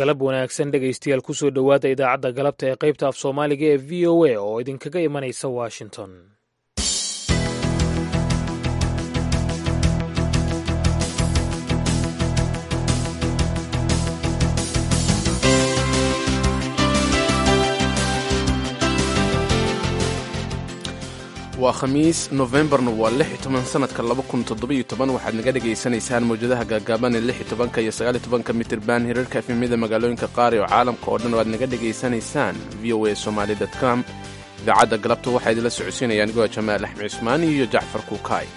galab wanaagsan dhegaystayaal kusoo dhowaada idaacadda galabta ee qaybta af soomaaliga ee v o a oo idinkaga imanaysa washington waa khamiis nofembarna waa lix iyo toban sanadka laba kun toddobiyo toban waxaad naga dhagaysanaysaan mawjadaha gaagaaban ee lix iyo tobanka iyo sagaal iyo tobanka mitirban hirarka efemyada magaalooyinka qaar oo caalamka oo dhan oo aad naga dhagaysanaysaan v o a somaali com idaacadda galabta waxaa idinla socodsiinaya anigoo jamaal axmed cismaani iyo jacfar kuukaay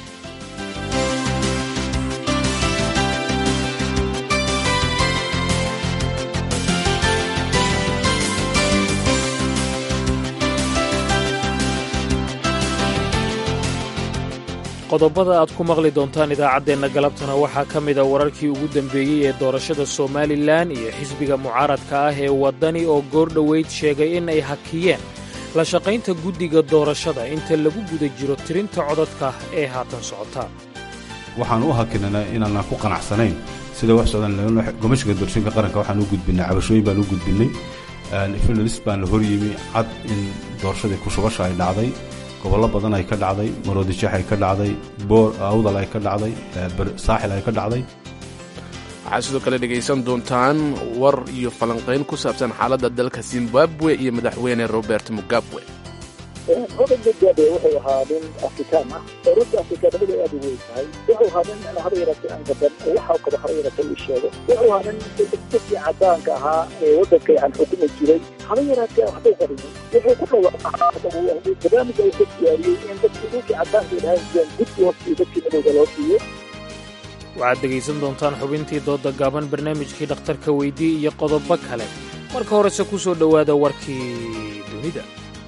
qodobada aad ku maqli doontaan idaacaddeenna galabtana waxaa ka mida wararkii ugu dambeeyey ee doorashada somalilan iyo xisbiga mucaaradka ah ee waddani oo goordhoweyd sheegay in ay hakiyeen la shaqaynta guddiga doorashada inta lagu guda jiro tirinta codadka ee haatan socota waxaan u hakinanaa inaanaan ku qanacsanayn sida wax socdaan gomashka doorashooyinka qaranka waxaan u gudbinay cabashooyin baan u gudbinay filis baan la horyimi cad in doorashadii kushubasha ay dhacday gobollo badan ay ka dhacday maroodijeex ay ka dhacday boor awdal ay ka dhacday saaxil ay ka dhacday waxaad sidoo kale dhegaysan doontaan war iyo falanqayn ku saabsan xaaladda dalka zimbabwe iyo madaxweyne robert mugabe robert mugabe wuxuu ahaa nin afrikaan ah oo runta afrikaanimada aad u weyn tahay wuxuu ahaa nin haba yaratay aan gaban waxa kaba haba yaratay uu sheego wuxuu ahaa nin dadkii cadaanka ahaa ee waddanka yani xukumi jiray haba yaraatee waxbay qariyay wuxuu ku dhawaaqay barnaamij ay ka diyaariyey in dadkii dhulkii cadaanka ilahaan jiraan guddi hoostiyo dadkii madowga loo siiyo waxaad dhegaysan doontaan xubintii doodda gaaban barnaamijkii dhakhtarka weydii iyo qodobo kale marka horese ku soo dhowaada warkii dunida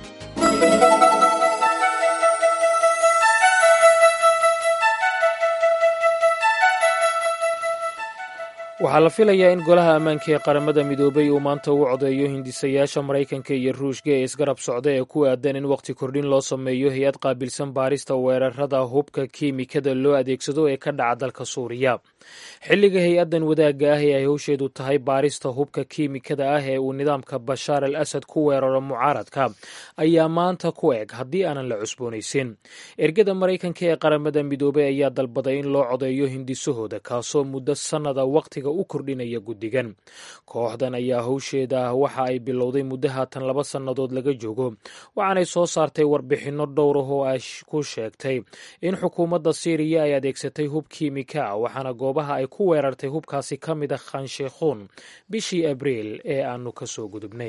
waxaa la filayaa in golaha ammaanka ee qaramada midoobay uu maanta u codeeyo hindisayaasha maraykanka iyo ruushka ee isgarab socda ee ku aadan in wakhti kordhin loo sameeyo hay-ad qaabilsan baarista weerarada hubka kiimikada loo adeegsado ee ka dhaca dalka suuriya xilliga hay-addan wadaagga ah ee ay howsheedu tahay baarista hubka kiimikada ah ee uu nidaamka bashaar al asad ku weeraro mucaaradka ayaa maanta ku eg haddii aanan la cusboonaysin ergada maraykanka ee qaramada midoobay ayaa dalbaday in loo codeeyo hindisahooda kaasoo muddo sannada waqtiga u kordhinaya guddigan kooxdan ayaa howsheeda waxa ay bilowday muddo haatan laba sannadood laga joogo waxaanay soo saartay warbixinno dhowr ah oo ay ku sheegtay in xukuumadda siiriya ay adeegsatay hub kiimika ah waxaana goobaha ay ku weerartay hubkaasi ka mid a khansheikhuun bishii abriil ee aanu ka soo gudubnay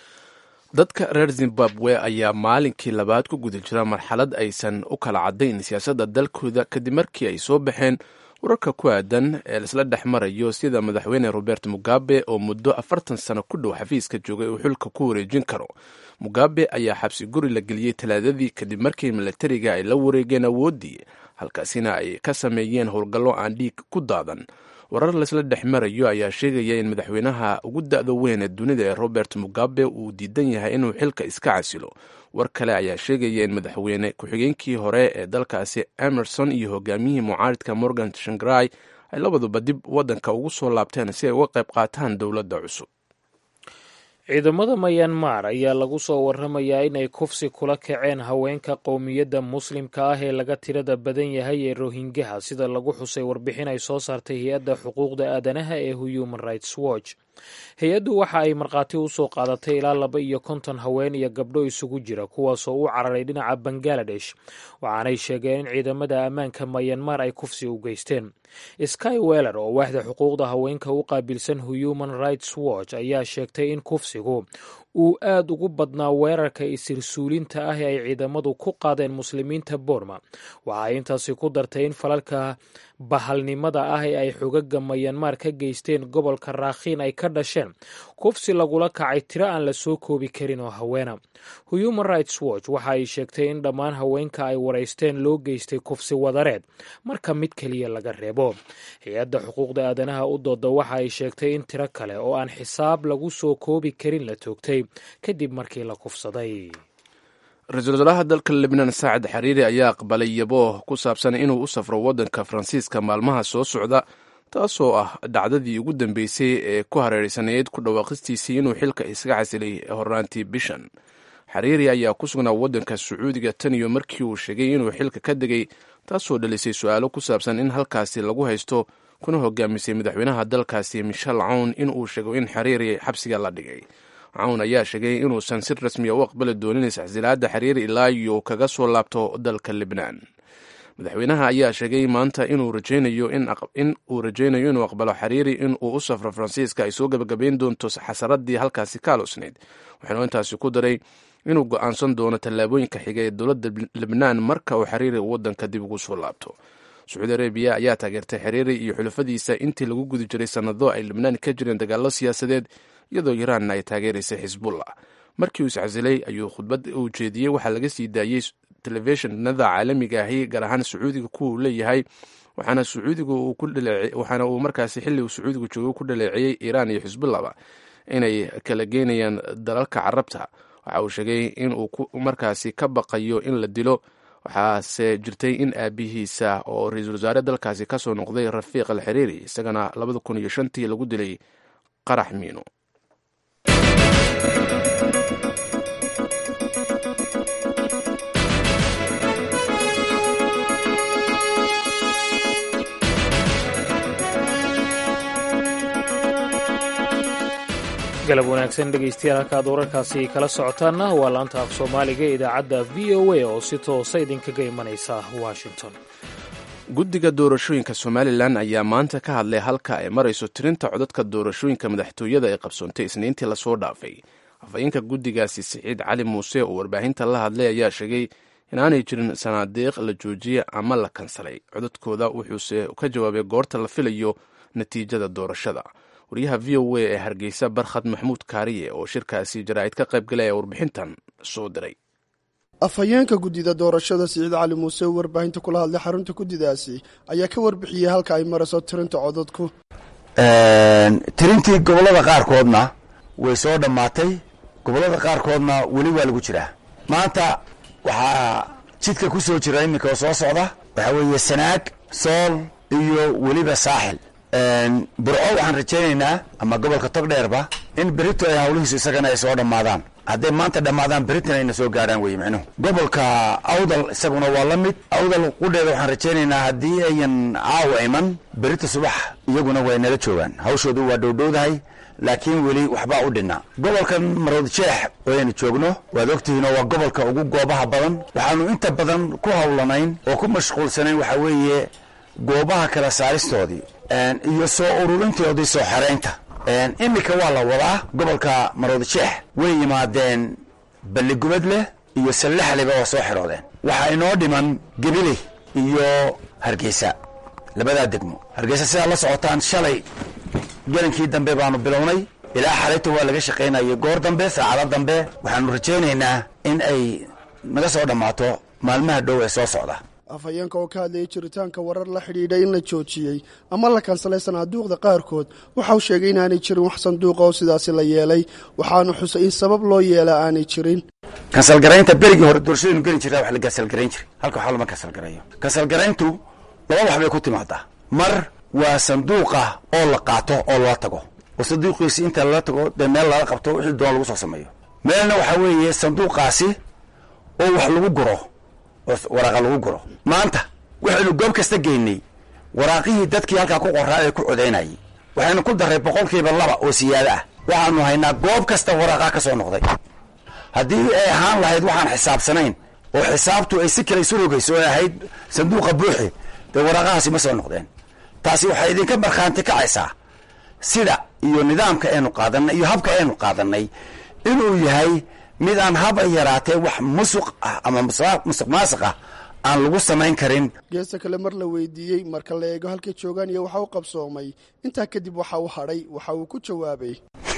dadka reer zimbabwe ayaa maalinkii labaad ku guda jira marxalad aysan u kala caddayn siyaasadda dalkooda kadib markii ay soo baxeen wararka ku aadan ee laisla dhex marayo sida madaxweyne robert mugabe oo muddo afartan sano ku dhow xafiiska joogay uu xilka ku wareejin karo mugabe ayaa xabsi guri la geliyey talaadadii kadib markii milatariga ay la wareegeen awooddii halkaasina ay ka sameeyeen howlgallo aan dhiig ku daadan warar laisla dhex marayo ayaa sheegaya in madaxweynaha ugu da-da weyn ee dunida ee robert mugabe uu diidan yahay inuu xilka iska casilo war kale ayaa sheegaya in madaxweyne ku-xigeenkii hore ee dalkaasi emerson iyo hogaamiyihii mucaaridka morgan shangrai ay labaduba dib waddanka ugu soo laabteen si ay uga qayb qaataan dowladda cusub ciidamada mayanmar ayaa lagu soo waramayaa inay kufsi kula kaceen haweenka qowmiyadda muslimka ah ee laga tirada badan yahay ee rohingaha sida lagu xusay warbixin ay soo saartay hay-adda xuquuqda aadanaha ee human rights watch hay-addu waxa ay markhaati u soo qaadatay ilaa laba iyo konton haween iyo gabdho isugu jira kuwaasoo u cararay dhinaca bangaladesh waxaanay sheegeen in ciidamada ammaanka mayanmar ay kufsi u geysteen sky weller oo waaxda xuquuqda haweenka u qaabilsan human rights watch ayaa sheegtay in kufsigu uu aad ugu badnaa weerarka isirsuulinta ah ee ay ciidamadu ku qaadeen muslimiinta boorma waxa ay intaasi ku dartay in falalka bahalnimada ah ee ay xogaga mayanmar ka geysteen gobolka raakhiin ay ka dhasheen kufsi lagula kacay tiro aan la soo koobi karin oo haweena human rights watch waxa ay sheegtay in dhammaan haweenka ay waraysteen loo geystay kufsi wadareed marka mid keliya laga reebo hay-adda xuquuqda aadanaha u dooda waxa ay sheegtay in tiro kale oo aan xisaab lagu soo koobi karin la toogtay kadib markii la kufsaday ra-iisul wasaaraha dalka lebnaan saacid xariiri ayaa aqbalay yabooh ku saabsan inuu u safro waddanka faransiiska maalmaha soo socda taasoo ah dhacdadii ugu dambeysay ee ku hareereysanayd ku dhawaaqistiisii inuu xilka isaga casilay hornaantii bishan xariiri ayaa ku sugnaa waddanka sacuudiga tan iyo markii uu sheegay inuu xilka ka degay taasoo dhalisay su-aalo ku saabsan in halkaasi lagu haysto kuna hogaamisay madaxweynaha dalkaasi michel cawn in uu sheego in xariiri xabsiga la dhigay cawn ayaa sheegay inuusan si rasmiya u aqbali doonin iscasilaadda xariiri ilaa iyo kaga soo laabto dalka libnaan madaxweynaha ayaa sheegay maanta inuu rajaynayo in uu rajaynayo inuu aqbalo xariiri in uu u safro faransiiska ay soo gabagabayn doonto xasaradii halkaasi ka aloosnayd waxaanu intaasi ku daray inuu go-aansan doono tallaabooyinka xiga ee dowladda libnaan marka uu xiriiri waddanka dib ugu soo laabto sacuudi arabiya ayaa taageertay xiriiri iyo xulafadiisa intii lagu guda jiray sannado ay libnaan ka jireen dagaallo siyaasadeed iyadoo iraanna ay taageeraysay xisbullah markii uu iscasilay ayuu khudbad uu jeediyey waxaa laga sii daayey telefishinada caalamiga ahi gaar ahaan sacuudiga kuwa uu leeyahay waxaana sacuudigu waxaana uu markaasi xilli uu sacuudigu joogay ku dhaleeceeyey iiraan iyo xisbullahba inay kala geynayaan dalalka carabta waxa uu sheegay in uu markaasi ka baqayo in la dilo waxaase jirtay in aabihiisa oo ra-iisul wasaare dalkaasi kasoo noqday rafiiq al xiriiri isagana labada kun iyo shantii lagu dilay qarax miino galab wanaagsan dhegaystayaal halkaad wararkaasi kala socotaanna waa laanta af soomaaliga ee idaacadda v o a oo si toosa idinkaga imanaysa washington guddiga doorashooyinka somalilan ayaa maanta ka hadlay halka ay marayso tirinta codadka doorashooyinka madaxtooyada ee qabsoontay isniintii lasoo dhaafay afhayeenka guddigaasi siciid cali muuse oo warbaahinta la hadlay ayaa sheegay inaanay jirin sanaadiiq la joojiyey ama la kansalay codadkooda wuxuuse ka jawaabay goorta la filayo natiijada doorashada waryaha v o a ee hargeysa barkhad maxmuud kaariye oo shirkaasi jaraa'id ka qayb galaya warbixintan soo diray afhayeenka guddida doorashada siciid cali muuse oo warbaahinta kula hadlay xarunta guddidaasi ayaa ka warbixiyey halka ay marayso tirinta codadku tirintii gobollada qaarkoodna way soo dhammaatay gobollada qaarkoodna weli waa lagu jiraa maanta waxaa jidka ku soo jira iminka oo soo socda waxaa weeye sanaag sool iyo weliba saaxil burco waxaan rajaynaynaa ama gobolka togdheerba in berito ay hawlihiisu isagana ay soo dhammaadaan hadday maanta dhammaadaan beritan ayna soo gaarhaan weye micnuhu gobolka awdal isaguna waa la mid awdal qudheeda waxaan rajaynaynaa haddii ayan caawa iman berita subax iyaguna way nala joogaan hawshoodu waa dhowdhowdahay laakiin weli waxbaa u dhinna gobolkan marood jeex oo aynu joogno waad ogtihiinoo waa gobolka ugu goobaha badan waxaanu inta badan ku hawlanayn oo ku mashquulsanayn waxaa weeye goobaha kala saaristoodii iyo soo ururintoodii soo xeraynta iminka waa la wadaa gobolka marood jeex way yimaadeen balligubad leh iyo sallaxliba waa soo xeroodeen waxaa inoo dhiman gebile iyo hargeysa labadaa degmo hargeysa sidaa la socotaan shalay gelinkii dambe baanu bilownay ilaa xalayta waa laga shaqaynayay goor dambe saacado dambe waxaanu rajaynaynaa in ay naga soo dhammaato maalmaha dhow ee soo socda afhayeenka oo ka hadlayay jiritaanka warar la xidhiidha in la joojiyey ama la kansalay sanaaduuqda qaarkood waxa uu sheegay inaanay jirin wax sanduuqa oo sidaasi la yeelay waxaanu xusay in sabab loo yeela aanay jirin kansalgaraynta berigii hore doorashadaynu geli jirtaa wax la kansalgarayn jiray halka waxaa lama kansalgarayo kansalgarayntu laba wax bay ku timaadaa mar waa sanduuqa oo la qaato oo lala tago oo sanduuqiisi inta lala tago dee meel lala qabto wixii doon lagu soo sameeyo meelna waxaa weeye sanduuqaasi oo wax lagu guro oo waraaqa lagu guro maanta waxaynu goob kasta geynay waraaqihii dadkii halkaa ku qoraa ee ku codaynayay waxaynu ku darray boqolkiiba laba oo siyaado ah waxaanu haynaa goob kasta waraaqaa ka soo noqday haddii ay ahaan lahayd waxaan xisaabsanayn oo xisaabtu ay si kale isu rogayso ay ahayd sanduuqa buuxi dee waraaqahaasi ma soo noqdeen taasi waxay idinka markhaanti kacaysaa sida iyo nidaamka aynu qaadanay iyo habka aynu qaadanay inuu yahay mid aan haba yaraatee wax musuq ah ama musuq maasuq ah aan lagu samayn karin geesta kale mar la weydiiyey marka la eego halkay joogaan iyo waxa u qabsoomay intaa kadib waxa uu hadhay waxa uu ku jawaabay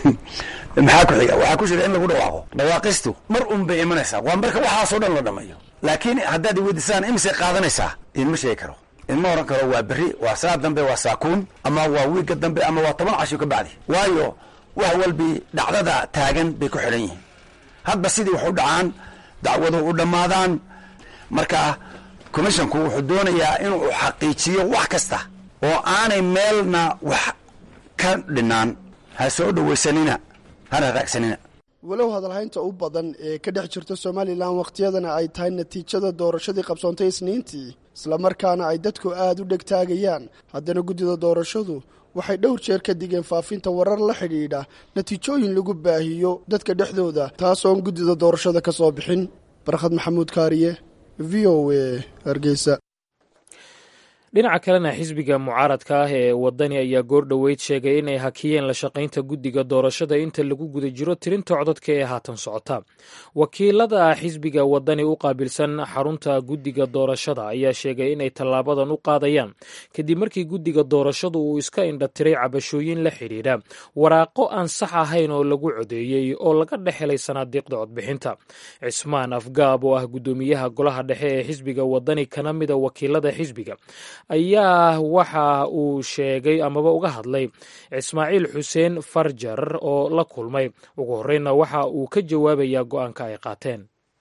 maxaa ku xiga waxaa ku jira in lagu dhawaaqo dhawaaqistu mar un bay imanaysaa waa marka waxaasoo dhan la dhamayo laakiin haddaad iweydiisaan imisay qaadanaysaa idinma sheegi karo idinma oran karo waa berri waa saa dambe waa saakuun ama waa wiigga dambe ama waa toban casho ka bacdi waayo wax walbi dhacdada taagan bay ku xidhan yihiin hadba sidii wax u dhacaan dacwaduhu u dhammaadaan marka commissionku wuxuu doonayaa inuu xaqiijiyo wax kasta oo aanay meelna wax ka dhinaan ha soo dhowaysanina hana raagsanina walow hadalhaynta u badan ee ka dhex jirta somalilan wakhtiyadana ay tahay natiijada doorashadii qabsoontay isniintii islamarkaana ay dadku aada u dhegtaagayaan haddana guddida doorashadu waxay dhowr jeer ka digeen faafinta warar la xidhiidha natiijooyin lagu baahiyo dadka dhexdooda taasoon guddida doorashada ka soo bixin barkhad maxamuud kaariye v o a hargeysa dhinaca kalena xisbiga mucaaradka ah ee wadani ayaa goor dhoweyd sheegay inay hakiyeen la shaqaynta guddiga doorashada inta lagu guda jiro tirinta codadka ee haatan socota wakiilada xisbiga wadani u qaabilsan xarunta guddiga doorashada ayaa sheegay inay tallaabadan u qaadayaan kadib markii guddiga doorashadu uu iska indhatiray cabashooyin la xidhiidha waraaqo aan sax ahayn oo lagu codeeyey oo laga dhex helay sanaadiiqda codbixinta cismaan afgaab oo ah guddoomiyaha golaha dhexe ee xisbiga wadani kana mida wakiilada xisbiga ayaa waxa uu sheegay amaba uga hadlay ismaaciil xuseen farjar oo la kulmay ugu horreynna waxa uu ka jawaabayaa go-aanka ay qaateen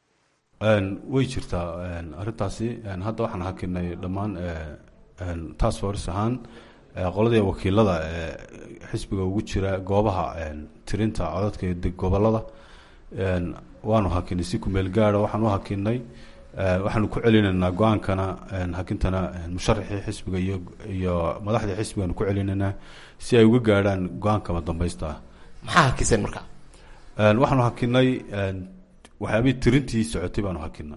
way jirtaa arrintaasi hadda waxaan hakinay dhammaan task force ahaan qoladii wakiilada xisbiga ugu jira goobaha tirinta codadka gobolada waanu hakinay si kumeel gaara waxaan u hakinay waxaanu ku celinaynaa go-aankana hakintana musharaxii xisbiga iyo iyo madaxdii xisbigaanu ku celinaynaa si ay uga gaadhaan go-aankama dambaysta ah maxaa hakiseen marka waxaanu hakinay waxyaabihii tirintii socotay baanu hakinay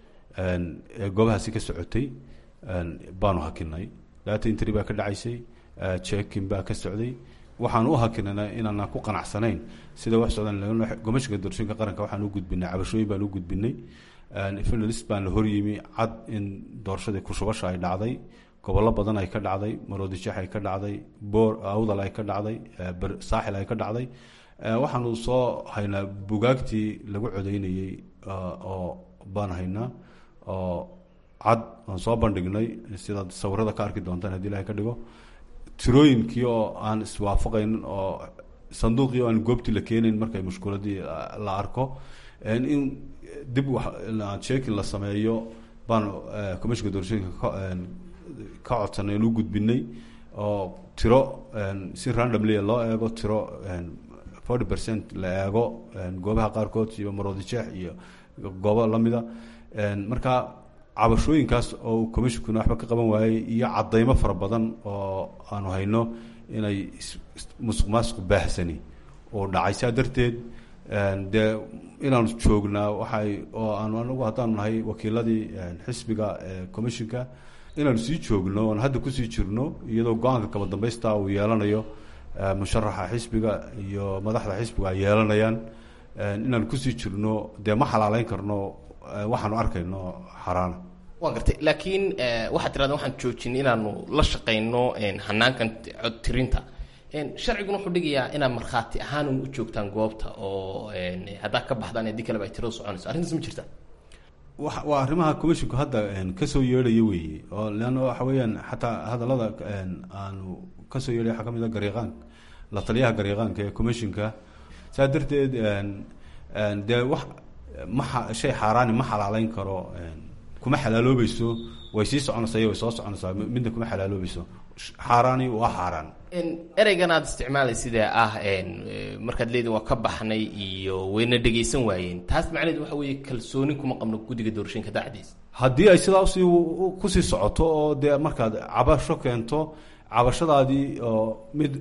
ee goobahaasi ka socotay baanu hakinay data intry baa ka dhacaysay checking baa ka socday waxaan u hakinayna inaanaan ku qanacsanayn sida wax socdaan gomashka doorashooyinka qaranka waxaan u gudbinay cabashooyin baan u gudbinay finalist baan la horyimi cad in doorashadii kushubasha ay dhacday gobollo badan ay ka dhacday maroodijeex ay ka dhacday boor awdal ay ka dhacday saaxil ay ka dhacday waxaanu soo haynaa bugaagtii lagu codeynayey oo baan haynaa oo cad aan soo bandhignay sidaad sawirada ka arki doontaan hadii ilahay ka dhigo tirooyinkii oo aan iswaafaqaynin oo sanduuqii oo aan goobtii la keenayn markay mushkuladii la arko in dib sheekin la sameeyo baanu commishinka doorashooyinka ka codsanay aan u gudbinay oo tiro si randomly loo eego tiro forty percent la eego goobaha qaarkood iyo maroodijeex iyo goobo lamida marka cabashooyinkaas oo commishinkuna waxba ka qaban waayey iyo cadaymo fara badan oo aanu hayno inay musuq maasuq baahsani oo dhacay saa darteed dee inaanu joognaa waxay oo aanu anagu haddaanu nahay wakiiladii xisbiga commishinka inaanu sii joogno oon hadda kusii jirno iyadoo go-aanka kaba dambaysta uu yeelanayo musharaxa xisbiga iyo madaxda xisbiga ay yeelanayaan inaanu kusii jirno dee ma xalaaleyn karno waxaanu arkayno xaraana waan gartay laakiin waxaad tirahda waxaan joojinay inaanu la shaqayno hanaankan cod tirinta sharciguna wuxuu dhigayaa inaad markhaati ahaan u joogtaan goobta oo haddaa ka baxdaan haddii kaleba ay tiradu soconayso arrintaas ma jirta wa waa arrimaha commisshinku hadda kasoo yeedhaya weeye oo leanna waxa weeyaan xataa hadallada aanu kasoo yeedhay waxaa ka mid a gariiqaanka la taliyaha gariiqaanka ee commishinka saa darteed dee wax ma shay xaaraani ma xalaaleyn karo kuma xalaaloobayso way sii soconaysaa iyo way soo soconaysaa midna kuma xalaaloobayso xaaraani waa xaaraan ereygan aada isticmaalay sidee ah markaad leedin waa ka baxnay iyo wayna dhegaysan waayeen taas macnaheed waxa weeye kalsooni kuma qabno guddiga doorashooyinka daacdiisa haddii ay sidaa usii kusii socoto oo dee markaad cabasho keento cabashadaadii oo mid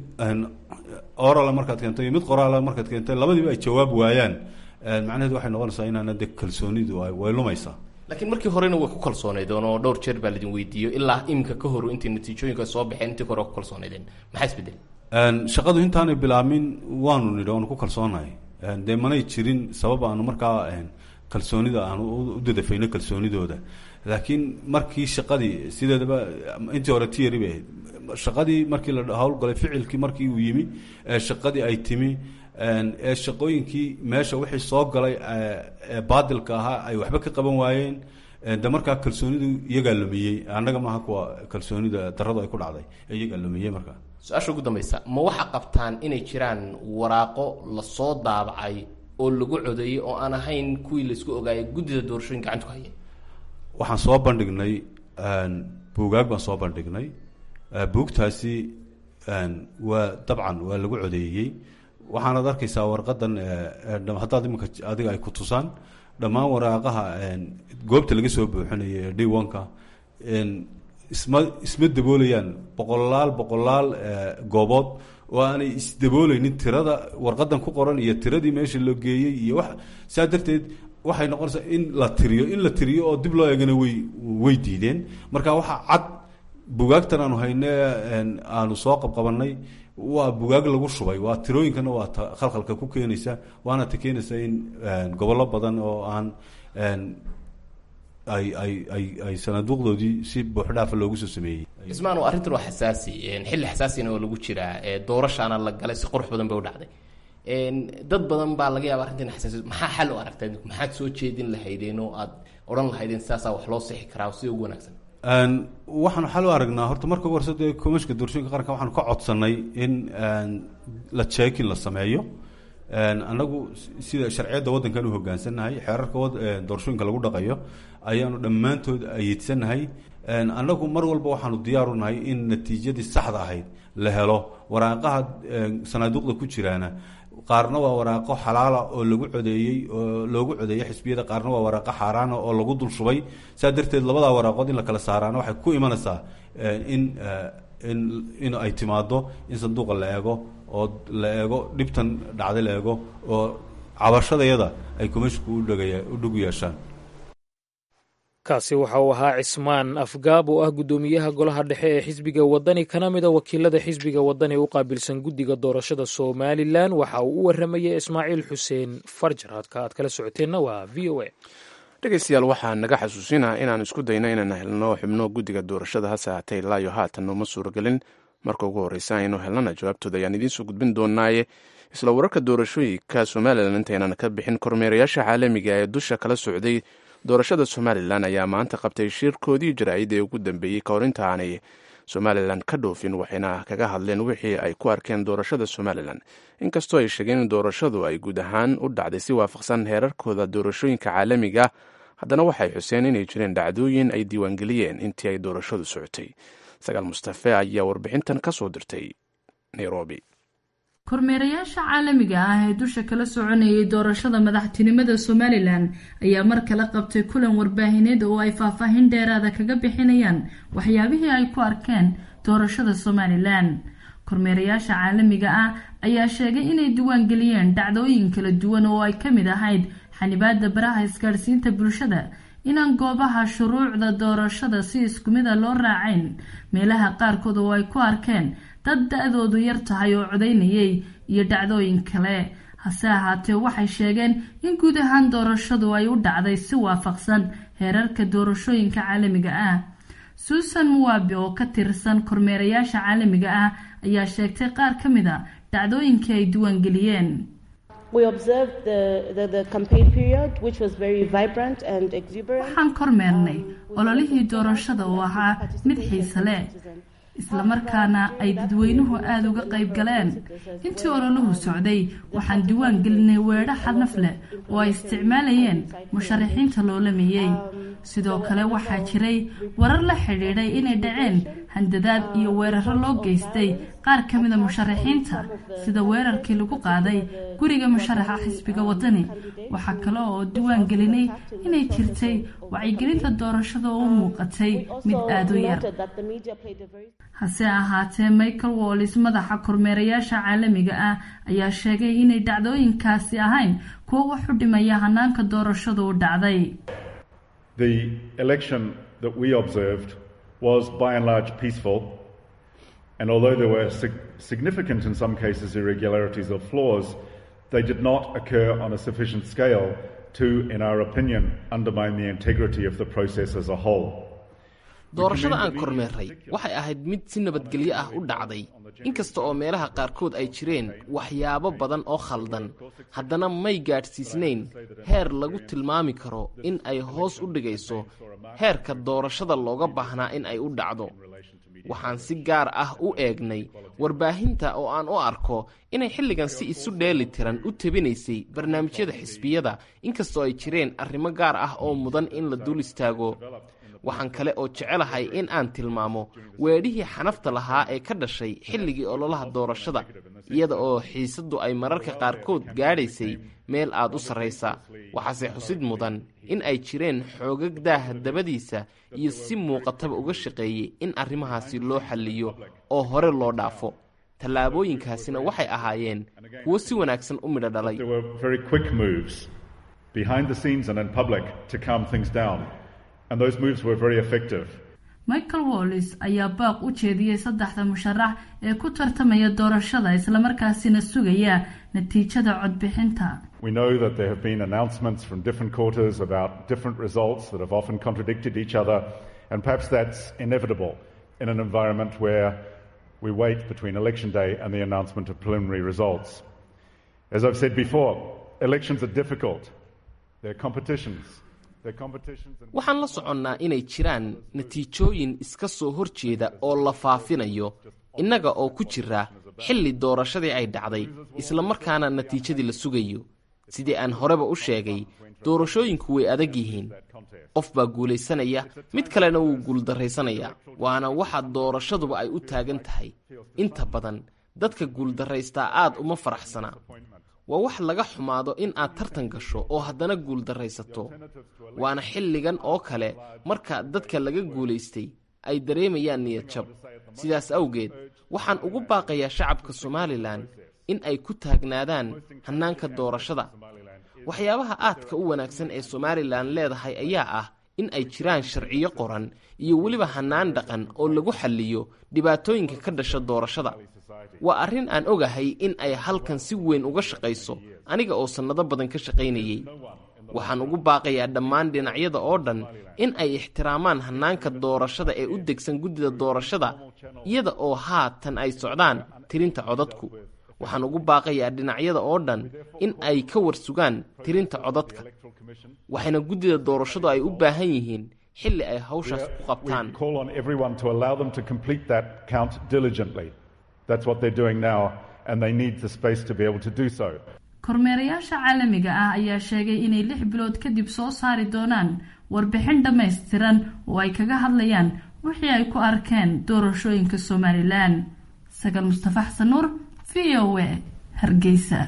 orala markaad keento iyo mid qoraala markaad keento labadiiba ay jawaab waayaan macnaheed waxay noqonaysaa inaana de kalsoonidu way lumaysaa laakiin markii horena way ku kalsoonaydeen oo dhowr jeer baa laidin weydiiyo ilaa iminka ka hor intay natiijooyinka soo baxeen intii hore ku kalsoonaydeen maxaa isbedel shaqadu intaanay bilaamin waanu nidhi waanu ku kalsoonahay dee manay jirin sabab aanu markaa kalsoonida aanu u dadafayno kalsoonidooda laakiin markii shaqadii sideedaba intii hore tiyari bay ahayd shaqadii markii la howlgalay ficilkii markii uu yimi shaqadii ay timi ee shaqooyinkii meesha wixii soo galay ee baadilka ahaa ay waxba ka qaban waayeen de markaa kalsoonidu iyagaa lumiyey annaga maaha kuwa kalsoonida daradu ay ku dhacday iyagaa lumiyey markaa su-aasha ugu dambaysa ma waxaa qabtaan inay jiraan waraaqo lasoo daabacay oo lagu codeeyey oo aan ahayn kuwii laisku ogaayay guddida doorashooyin gacantu ku hayeen waxaan soo bandhignay buugaag baan soo bandhignay buugtaasi waa dabcan waa lagu codeeyey waxaanaad arkaysaa warqadan haddaad iminka adiga ay ku tusaan dhammaan waraaqaha goobta laga soo buuxinayo ee diwanka isma isma daboolayaan boqolaal boqolaal goobood oo aanay isdabooleynin tirada warqadan ku qoran iyo tiradii meesha loo geeyey iyo wax saa darteed waxay noqonaysaa in la tiriyo in la tiriyo oo dib loo eegana way way diideen marka waxaa cad bugaagtan aanu hayne aanu soo qabqabanay waa bugaag lagu shubay waa tirooyinkana waa ta khalkhalka ku keenaysa waana ta keenaysa in gobollo badan oo aan ay ay ay ay sanaaduuqdoodii si buuxdhaafa loogu soo sameeyey ismaan arrintan waa xasaasi xilli xasaasina oo lagu jiraa doorashaana la galay si qurux badan bay u dhacday dad badan baa laga yaaba arrintan xasaasi maxaa xal u aragtaa maxaad soo jeedin lahaydeen oo aad odhan lahaydeen sidaasaa wax loo sixi karaa sida ugu wanaagsan waxaanu xal u aragnaa horta marka ugu horse dee comishka doorashooyinka qaranka waxaanu ka codsanay in la jeekin la sameeyo annagu sida sharciyadda waddankan u hoggaansannahay xeerarka doorashooyinka lagu dhaqayo ayaanu dhammaantood ayeedsanahay annagu mar walba waxaanu diyaaru nahay in natiijadii saxda ahayd la helo waraaqaha sanaaduuqda ku jiraana qaarna waa waraaqo xalaala oo lagu codeeyey oo loogu codeeyey xisbiyada qaarna waa waraaqo xaaraana oo lagu dul shubay saa darteed labadaa waraaqood in la kala saaraana waxay ku imanaysaa in in in ay timaado in sanduuqa la eego oo la eego dhibtan dhacday la eego oo cabashadayada ay komishinku udhagaya u dhug yeeshaan kaasi waxa uu ahaa cismaan afgaab oo ah guddoomiyaha golaha dhexe ee xisbiga wadani kana mida wakiilada xisbiga wadani u qaabilsan guddiga doorashada somalilan waxa uu u waramayay ismaaciil xuseen farjar hadka aad kala socoteenna waa v o a dhegeystayaal waxaa naga xasuusinaa inaan isku dayno inaan helno xubno guddiga doorashada hase haatee ilaayo haatan nooma suuragelin marka ugu horreysa aynu helnana jawaabtooda ayaan idiinsoo gudbin doonaaye isla wararka doorashooyinka somalilan intaynan ka bixin kormeerayaasha caalamiga ee dusha kala socday doorashada somalilan ayaa maanta qabtay shirkoodii jaraa'id ee ugu dambeeyey ka hor inta aanay somalilan ka dhoofin waxayna kaga hadleen wixii ay ku arkeen doorashada somalilan inkastoo ay sheegeen in doorashadu ay guud ahaan u dhacday si waafaqsan heerarkooda doorashooyinka caalamiga haddana waxay xuseen inay jireen dhacdooyin ay diiwaangeliyeen intii ay doorashadu socotay sagaal mustafe ayaa warbixintan ka soo dirtay nairobi kormeerayaasha caalamiga ah ee dusha kala soconayay doorashada madaxtinimada somalilan ayaa mar kale qabtay kulan warbaahineed oo ay faahfaahin dheeraada kaga bixinayaan waxyaabihii ay ku arkeen doorashada somalilan kormeerayaasha caalamiga ah ayaa sheegay inay diiwaangeliyeen dhacdooyin kala duwan oo ay ka mid ahayd xanibaada baraha isgaadhsiinta bulshada inaan goobaha shuruucda doorashada si isku mida loo raacayn meelaha qaarkood oo ay ku arkeen dad da-doodu yar tahay oo codaynayay iyo dhacdooyin kale hase ahaatee waxay sheegeen in guud ahaan doorashadu ay u dhacday si waafaqsan heerarka doorashooyinka caalamiga ah suusan muwabi oo ka tirsan kormeerayaasha caalamiga ah ayaa sheegtay qaar ka mid a dhacdooyinkii ay diiwaangeliyeen waxaan kormeernay ololihii doorashada oo ahaa mid xiise leh islamarkaana ay dadweynuhu aada uga qayb galeen intii ololahu socday waxaan diiwaan gelinay weedho xadnaf leh oo ay isticmaalayeen musharaxiinta loolameeyey sidoo kale waxaa jiray warar la xidhiidhay inay dhaceen handadaad iyo weeraro loo geystay qaar ka mida musharaxiinta sida weerarkii lagu qaaday guriga musharaxa xisbiga wadani waxaa kale oo diiwaan gelinay inay jirtay wacyigelinta doorashada oo u muuqatay mid aada u yar hase ahaatee michael wallis madaxa kormeerayaasha caalamiga ah ayaa sheegay inay dhacdooyinkaasi ahayn kuwo wax u dhimaya hanaanka doorashadu u dhacday The election that we observed was by and large peaceful, and although there were sig- significant, in some cases, irregularities or flaws, they did not occur on a sufficient scale to, in our opinion, undermine the integrity of the process as a whole. doorashada aan kormeerray waxay ahayd mid si nabadgelyo ah u dhacday inkasta oo meelaha qaarkood ay jireen waxyaabo badan oo khaldan haddana may gaadhsiisnayn heer lagu tilmaami karo in ay hoos u dhigayso heerka doorashada looga baahnaa in ay u dhacdo waxaan si gaar ah u eegnay warbaahinta oo aan u arko inay xilligan si isu dheeli tiran u tabinaysay barnaamijyada xisbiyada inkastoo ay jireen arrimo gaar ah oo mudan in la dul istaago waxaan kale oo jecelahay in aan tilmaamo weedhihii xanafta lahaa ee ka dhashay xilligii ololaha doorashada iyada oo xiisaddu ay mararka qaarkood gaadhaysay meel aad u sarraysa waxaase xusid mudan in ay jireen xoogag daaha dabadiisa iyo si muuqataba uga shaqeeyey in arrimahaasi loo xalliyo oo hore loo dhaafo tallaabooyinkaasina waxay ahaayeen kuwo si wanaagsan u midho dhalay There were very quick moves behind the scenes and in public to calm things down, and those moves were very effective. michael wallis ayaa baaq u jeediyey saddexda musharax ee ku tartamaya doorashada islamarkaasina sugaya natiijada codbixinta We know that there have been announcements from different quarters about different results that have often contradicted each other, and perhaps that's inevitable in an environment where we wait between election day and the announcement of preliminary results. As I've said before, elections are difficult. They're competitions. They're competitions. And waxaan la soconnaa inay jiraan natiijooyin iska soo hor jeeda oo la faafinayo innaga oo ku jira xilli doorashadii ay dhacday islamarkaana natiijadii la sugayo sidii aan horeba u sheegay doorashooyinku way adag yihiin qof baa guulaysanaya mid kalena wuu guuldarraysanayaa waana waxa doorashaduba ay u taagan tahay inta badan dadka guuldarraystaa aad uma faraxsana waa wax laga xumaado in aad tartan gasho oo haddana guuldarraysato waana xilligan oo kale marka dadka laga guulaystay ay dareemayaan niyad jab sidaas awgeed waxaan ugu baaqayaa shacabka somalilan in ay ku taagnaadaan hannaanka doorashada waxyaabaha aadka u wanaagsan ee somalilan leedahay ayaa ah in ay jiraan sharciyo qoran iyo weliba hannaan dhaqan oo lagu xalliyo dhibaatooyinka ka dhasha doorashada waa arrin aan ogahay in ay halkan si weyn uga shaqayso aniga oo sannado badan ka shaqaynayey waxaan ugu baaqayaa dhammaan dhinacyada oo dhan in ay ixtiraamaan hannaanka doorashada ee u degsan guddida doorashada iyada oo haatan ay socdaan tirinta codadku waxaan ugu baaqayaa dhinacyada oo dhan in ay ka warsugaan tirinta codadka waxayna guddida doorashadu ay u baahan yihiin xilli ay hawshaas ku qabtaan We call on everyone to allow them to complete that count diligently. That's what they're doing now, and they need the space to be able to do so. kormeerayaasha caalamiga ah ayaa sheegay inay lix bilood kadib soo saari doonaan warbixin dhammaystiran oo ay kaga hadlayaan wixii ay ku arkeen doorashooyinka somalilan sagal mustafa xasan nuur v o a hargeysa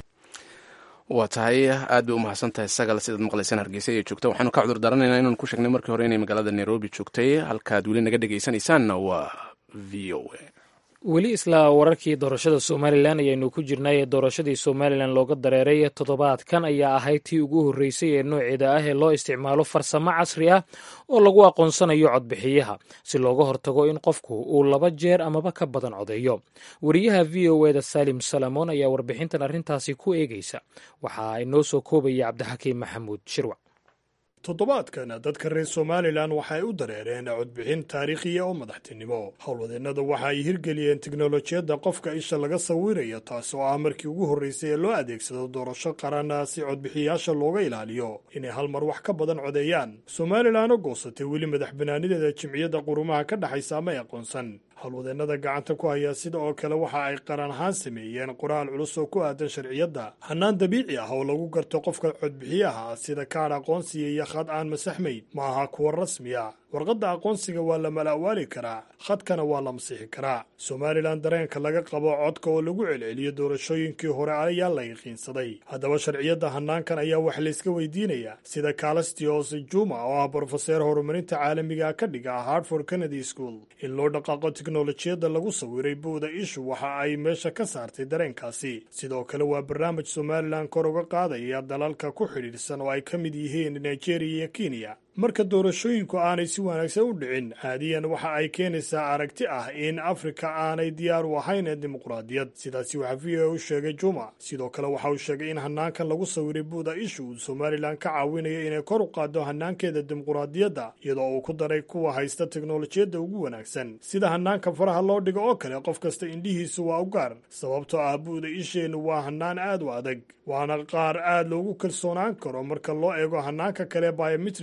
waa tahay aad bay u mahadsan tahay sagal sidaad maqlaysaan hargeysa iyo joogta waxaanu ka cudur daranaynaa inaanu ku sheegnay markii hore inay magaalada nairobi joogtay halkaad weli naga dhegaysanaysaanna waa v o a weli isla wararkii doorashada somalilan ayaynu ku jirnay ee doorashadii somalilan looga dareeray toddobaadkan ayaa ahayd tii ugu horreysay ee nooceeda ah ee loo isticmaalo farsamo casri ah oo lagu aqoonsanayo codbixiyaha si looga hortago in qofku uu laba jeer amaba ka badan codeeyo wariyaha v o eda salim salamoon ayaa warbixintan arrintaasi ku eegeysa waxaa inoo soo koobaya cabdixakiim maxamuud shirwac toddobaadkan dadka reer somalilan waxa ay u dareereen codbixin taariikhiya oo madaxtinimo howlwadeennada waxa ay hirgeliyeen teknolojiyadda qofka isha laga sawiraya taas oo ah markii ugu horreysay ee loo adeegsado doorasho qaran si codbixiyaasha looga ilaaliyo inay hal mar wax ka badan codeeyaan somalilan oo goosatay weli madax banaanideeda jimciyadda qurumaha ka dhexaysa ama ay aqoonsan howlwadeennada gacanta ku haya sida oo kale waxa ay qaran ahaan sameeyeen qoraal culus oo ku aadan sharciyadda hannaan dabiici ah oo lagu garto qofka codbixiyaha sida kaadh aqoonsiga iyo khad aan masaxmayn ma aha kuwa rasmiya warqadda aqoonsiga waa la mala'waali karaa khadkana waa la masixi karaa somalilan dareenka laga qabo codka oo lagu celceliyo doorashooyinkii hore ayaa la yaqiinsaday haddaba sharciyadda hannaankan ayaa wax layska weydiinayaa sida calastios juma oo ah brofeseer horumarinta caalamiga ka dhiga hartford kennedy school in loo dhaqaaqo teknolojiyadda lagu sawiray buuda ishu waxa ay meesha ka saartay dareenkaasi sidoo kale waa barnaamij somalilan kor uga qaadaya dalalka ku xidhiidhsan oo ay ka mid yihiin nigeria iyo kenya marka doorashooyinku aanay si wanaagsan u dhicin caadiyan waxa ay keenaysaa aragti ah in afrika aanay diyaar u ahayn dimuqraadiyad sidaasi waxaa v o u sheegay juma sidoo kale waxa uu sheegay in hanaankan lagu sawiray buuda ishu uu somalilan ka caawinayo inay kor u qaado hanaankeeda dimuqraadiyadda iyadoo uu ku daray kuwa haysta teknolojiyadda ugu wanaagsan sida hanaanka faraha loo dhigo oo kale qof kasta indhihiisu waa u gaar sababtoo ah buuda isheennu waa hanaan aad u adag waana qaar aad loogu kalsoonaan karo marka loo eego hanaanka kale biometriga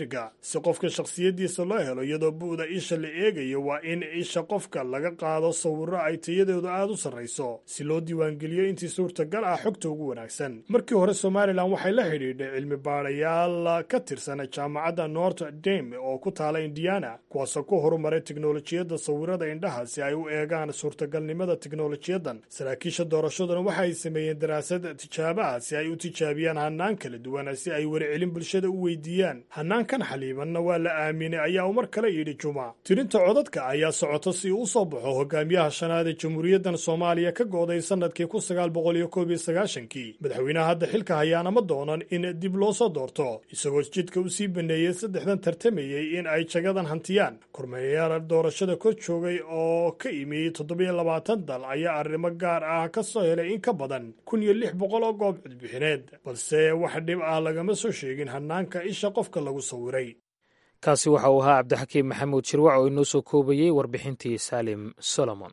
si qofka shakhsiyaddiisa loo helo iyadoo bu'da isha la eegayo waa in isha qofka laga qaado sawirro ay tayadoodu aad u sarrayso si loo diiwaangeliyo intii suurtagal ah xogta ugu wanaagsan markii hore somalilan waxay la xidhiidhay cilmi baadhayaal ka tirsan jaamacadda nort dame oo ku taala indiana kuwaasoo ku horumaray teknolojiyadda sawirada indhaha si ay u eegaan suurtagalnimada teknolojiyadan saraakiisha doorashaduna waxa ay sameeyeen daraasad tijaabo ah si ay u tijaabiyaan hanaan kala duwan si ay wericelin bulshada u weydiiyaan hanaankan xaliibanna waa la aaminay ayaa uu mar kale yidhi juma tirinta codadka ayaa socota si uu u soo baxo hogaamiyaha shanaad ee jamhuuriyaddan soomaaliya ka go'day sanadkii kun sagaal boqol iyo koob iyo sagaashankii madaxweynaha hadda xilka hayaana ma doonan in dib loo soo doorto isagoo jidka u sii baneeyey saddexdan tartamayey in ay jagadan hantiyaan kormeeyayaal doorashada kor joogay oo ka imi toddobiyo labaatan dal ayaa arrimo gaar ah ka soo helay in ka badan kun iyo lix boqol oo goob codbixineed balse wax dhib ah lagama soo sheegin hanaanka isha qofka lagu sawiray kaasi waxa uu ahaa cabdixakiim maxamuud shirwac oo inoo soo koobayey warbixintii saalim solomon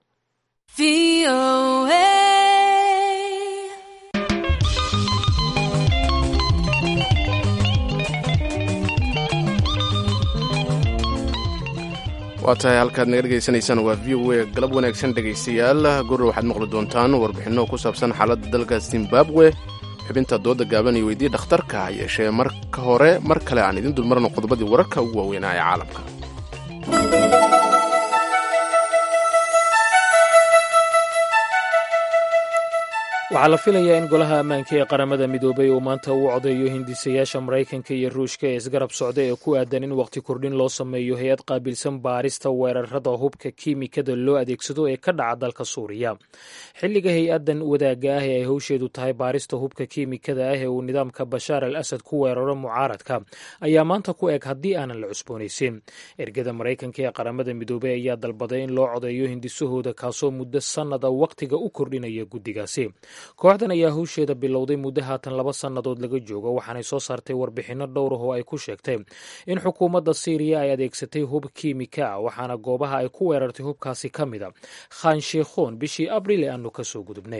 waa tahay halkaad naga dhegaysanaysaan waa v o a galab wanaagsan dhegaystayaal gurra waxaad maqli doontaan warbixinno ku saabsan xaaladda dalka zimbabwe xubinta dooda gaaban iyo weydii dhakhtarka ha yeeshee marka hore mar kale aan idin dulmarno qodobadii wararka ugu waaweynaa ee caalamka waxaa la filayaa in golaha ammaanka ee qaramada midoobay uu maanta u codeeyo hindisayaasha maraykanka iyo ruushka ee isgarab socda ee ku aadan in wakhti kordhin loo sameeyo hay-ad qaabilsan baarista weerarada hubka kiimikada loo adeegsado ee ka dhaca dalka suuriya xilliga hay-addan wadaagga ah ee ay howsheedu tahay baarista hubka kiimikada ah ee uu nidaamka bashaar al asad ku weeraro mucaaradka ayaa maanta ku eg haddii aanan la cusboonaysin ergada maraykanka ee qaramada midoobey ayaa dalbaday in loo codeeyo hindisahooda kaasoo muddo sannada wakhtiga u kordhinaya guddigaasi kooxdan ayaa howsheeda bilowday muddo haatan laba sannadood laga joogo waxaanay soo saartay warbixinno dhowr ah oo ay ku sheegtay in xukuumadda siiriya ay adeegsatay hub kiimika ah waxaana goobaha ay ku weerartay hubkaasi ka mida khan sheikhoon bishii abriil ee aanu kasoo gudubnay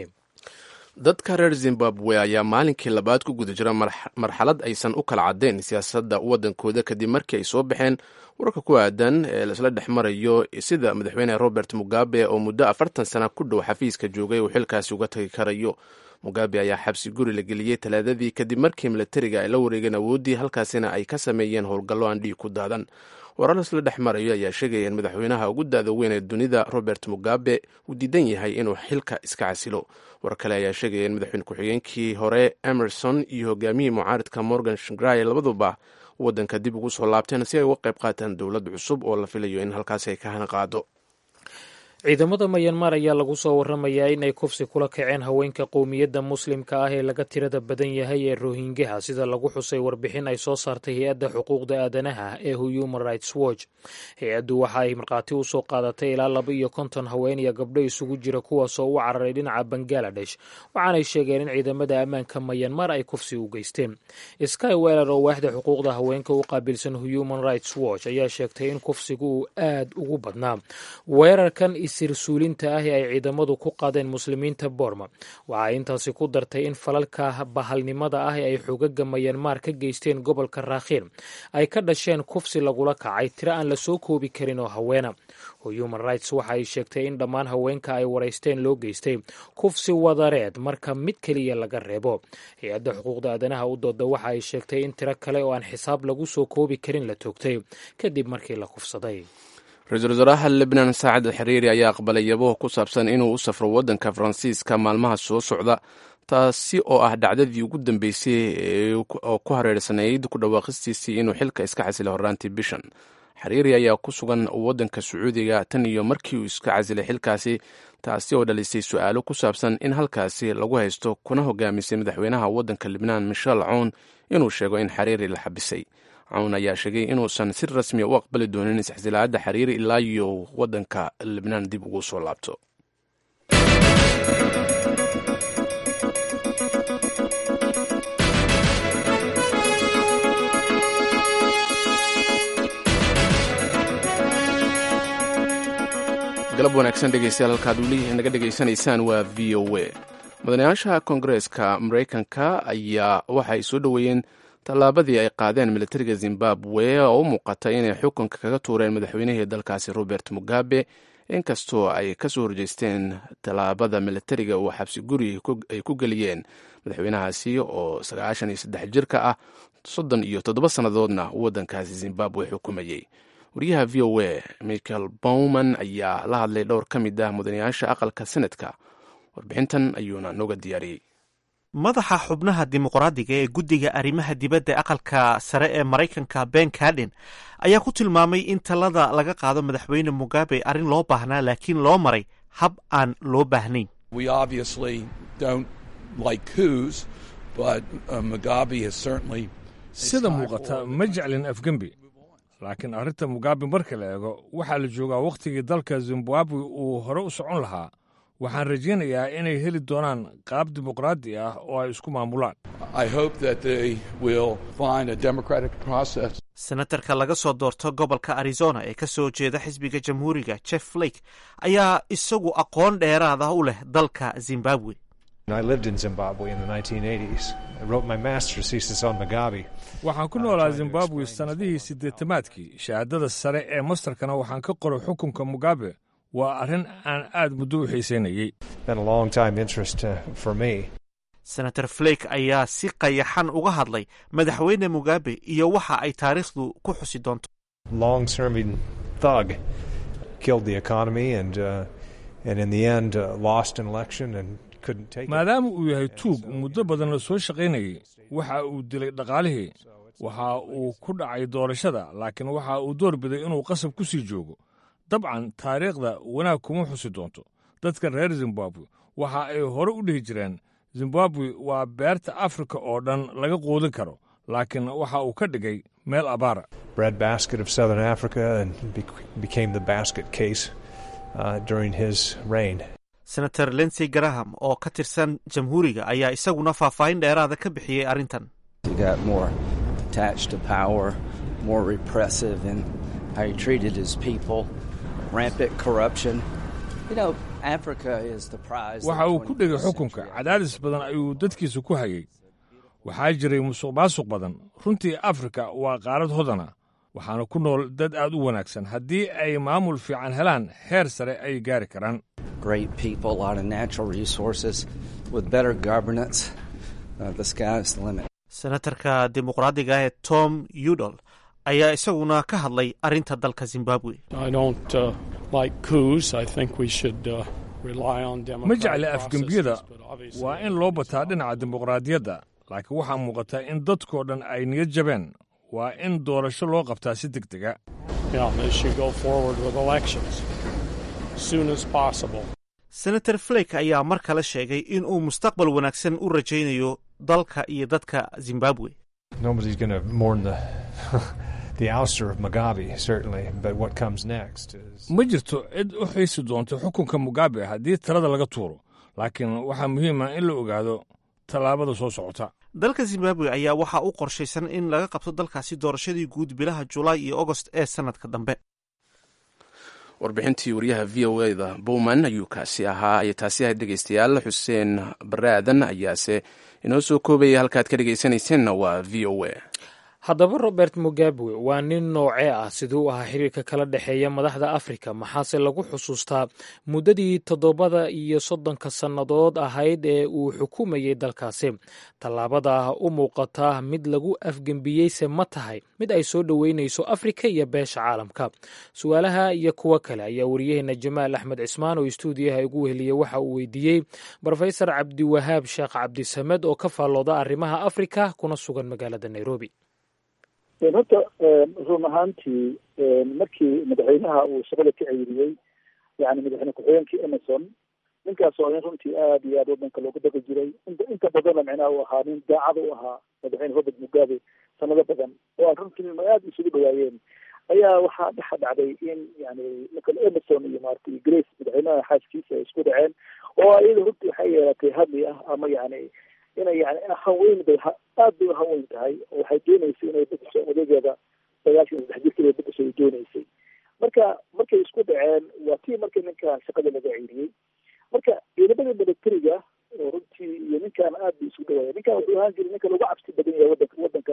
dadka reer zimbabwe ayaa maalinkii labaad ku guda jira marxalad aysan u kala caddayn siyaasadda waddankooda kadib markii ay soo baxeen wararka ku aadan ee laisla dhex marayo sida madaxweyne robert mugabe oo muddo afartan sana ku dhow xafiiska joogay uu xilkaasi uga tagi karayo mugabe ayaa xabsi guri la geliyey talaadadii kadib markii milatariga ay la wareegeen awooddii halkaasina ay ka sameeyeen howlgallo aan dhiig ku daadan warar laisla dhex marayo ayaa sheegaya in madaxweynaha ugu daada weyn ee dunida robert mugabe uu diidan yahay inuu xilka iska casilo war kale ayaa sheegaya in madaxweyne ku-xigeenkii hore emerson iyo hogaamiyii mucaaridka morgan shangrai labaduba waddanka dib ugu soo laabteen si ay uga qayb qaataan dowlad cusub oo la filayo in halkaasi ay ka hana qaado ciidamada mayanmar ayaa lagu soo waramayaa in ay kufsi kula kaceen haweenka qowmiyadda muslimka ah ee laga tirada badan yahay ee rohingaha sida lagu xusay warbixin ay soo saartay hay-adda xuquuqda aadanaha ee human rights watch hay-addu waxa ay markhaati u soo qaadatay ilaa laba iyo konton haween iyo gabdho isugu jira kuwaasoo u cararay dhinaca bangaladesh waxaanay sheegeen in ciidamada ammaanka mayanmar ay kufsi u geysteen sky weller oo waaxda xuquuqda haweenka u qaabilsan human rights watch ayaa sheegtay in kufsigu uu aad ugu badnaa weerarkan sirsuulinta ah ee ay ciidamadu ku qaadeen muslimiinta boorma waxay intaasi ku dartay in falalka bahalnimada ah ee ay xogaga mayanmar ka geysteen gobolka raakhiin ay ka dhasheen kufsi lagula kacay tiro aan la soo koobi karin oo haweena human rights waxa ay sheegtay in dhammaan haweenka ay waraysteen loo geystay kufsi wadareed marka mid keliya laga reebo hay-adda xuquuqda aadanaha u dooda waxa ay sheegtay in tiro kale oo aan xisaab lagu soo koobi karin la toogtay kadib markii la kufsaday ra-iisul wasaaraha lebnan saacad alxiriiri ayaa aqbalay yabaho ku saabsan inuu u safro waddanka faransiiska maalmaha soo socda taasi oo ah dhacdadii ugu dambeysay oo ku hareersanayd ku dhawaaqistiisii inuu xilka iska casilay horraantii bishan xiriiri ayaa ku sugan waddanka sacuudiga tan iyo markii uu iska casilay xilkaasi taasi oo dhalisay su-aalo ku saabsan in halkaasi lagu haysto kuna hogaamisay madaxweynaha waddanka libnaan michel cown inuu sheego in xiriiri la xabisay cawn ayaa sheegay inuusan si rasmiya u aqbali doonin isxsilaacadda xiriiri ilaa iyo waddanka libnaan dib ugu soo laabto galab wanaagsan dhegeystayaal halkaad weli naga dhegaysanaysaan waa v o a mudanayaasha koongareeska maraykanka ayaa waxa ay soo dhoweeyeen tallaabadii ay qaadeen militariga zimbabwe oo u muuqata inay xukunka kaga tuureen madaxweynihii dalkaasi robert mugabe inkastoo ay kasoo horjeesteen tallaabada militariga uu xabsi guri ay ku geliyeen madaxweynahaasi oo sagaashan iyo saddex jirka ah soddon iyo toddoba sannadoodna waddankaasi zimbabwe xukumayey wariyaha v o a michael bowman ayaa la hadlay dhowr ka mid ah mudanayaasha aqalka senadka warbixintan ayuuna nooga diyaariyey madaxa xubnaha dimuqraadiga ee guddiga arrimaha dibadda aqalka sare ee maraykanka ben carden ayaa ku tilmaamay in talada laga qaado madaxweyne mugabe arrin loo baahnaa laakiin loo maray hab aan loo baahnayn sida muuqata ma jeclin afgembi laakiin arrinta mugabe marka la eego waxaa la joogaa wakhtigii dalka zimbabwe uu hore u socon lahaa waxaan rajaynayaa inay heli doonaan qaab dimuqraadi ah oo ay isku maamulaan senatarka laga soo doorto gobolka arizona ee ka soo jeeda xisbiga jamhuuriga jeff flake ayaa isagu aqoon dheeraada u leh dalka zimbabwe waxaan ku noolaa zimbabwe sannadihii siddeetamaadkii shahaadada sare ee mastarkana waxaan ka qoray xukunka mugabe waa arrin aan aad muddo u xiisaynayey senator flake ayaa si qayaxan uga hadlay madaxweyne mugabe iyo waxa ay taariikhdu ku xusi doonto maadaama uu yahay tuug muddo badan la soo shaqaynayey waxa uu dilay dhaqaalihii waxa uu ku dhacay doorashada laakiin waxa uu door biday inuu qasab ku sii joogo dabcan taariikhda wanaag kuma xusi doonto dadka reer zimbabwe waxa ay hore u dhihi jireen zimbabwe waa beerta afrika oo dhan laga quudin karo laakiin waxa uu ka dhigay meel abaara senator lensey graham oo ka tirsan jamhuuriga ayaa isaguna faahfaahin dheeraada ka bixiyey arrintan waxa uu ku dhegay xukunka cadaadis badan ayuu dadkiisa ku hayay waxaa jiray musuq maasuq badan runtii afrika waa qaarad hodana waxaana ku nool dad aad u wanaagsan haddii ay maamul fiican helaan heer sare ay gaari karaan senatarka dimuqraadiga ee tom udol ayaa isaguna ka hadlay arrinta dalka zimbabwe ma jecli afgembiyada waa in loo bataa dhinaca dimuqraadiyadda laakiin waxaa muuqata in dadkoo dhan ay niyad jabeen waa in doorasho loo qabtaa si deg dega senator flake ayaa mar kale sheegay in uu mustaqbal wanaagsan u rajaynayo dalka iyo dadka zimbabwe ma jirto cid u xiisi doonta xukunka mugabe haddii talada laga tuuro laakiin waxaa muhiim ah in la ogaado tallaabada soo socota dalka zimbabwe ayaa waxaa u qorshaysan in laga qabto dalkaasi doorashadii guud bilaha julaay iyo agost ee sannadka dambe warbixintii wariyaha v o eda bowman ayuu kaasi ahaa iyo taasi ahayd dhegeystayaal xuseen bare aadan ayaase inoo soo koobayay halkaad ka dhegeysanayseena waa v o a haddaba robert mugabe waa nin noocee ah siduu ahaa xiriirka kala dhexeeya madaxda afrika maxaase lagu xusuustaa muddadii toddobada iyo soddonka sannadood ahayd ee uu xukumayey dalkaasi tallaabada u muuqata mid lagu afgembiyeyse ma tahay mid ay soo dhoweynayso afrika iyo beesha caalamka su-aalaha iyo kuwo kale ayaa wariyaheena jamaal axmed cismaan oo istuudiyaha ugu weheliyey waxa uu weydiiyey brofesor cabdiwahaab sheekh cabdisamed oo ka faallooda arrimaha afrika kuna sugan magaalada nairobi horta run ahaantii markii madaxweynaha uu shaqada ka ceyriyey yani madaxweyne ku-xigeenkii emerson ninkaas oo nin runtii aad iyo aad wadanka loogu daqi jiray inta badanna micnaha uu ahaa nin daacada u ahaa madaxweyne robert mugabe sanado badan oo aan runtii aad isugu dhawaayeen ayaa waxaa dhexa dhacday in yani ninka emerson iyo maaragtay grace madaxweynaha xaaskiisa ay isku dhaceen oo iyada runtii waxay yeelatay hadli ah ama yani inay yani haweyn bay aad bay uhaweyn tahay oo waxay dooneysay inay bedesho odageeda sagaashan saddex jirkeeda bedesho ay dooneysay marka markay isku dhaceen waa tii markii ninkan shaqada laga ceyriyey marka ciidamada militariga oo runtii iyo ninkan aad bay isku dhawaaya ninkan wuxuu ahaan jiray ninka lagu cabsi badan yahay wadanka wadanka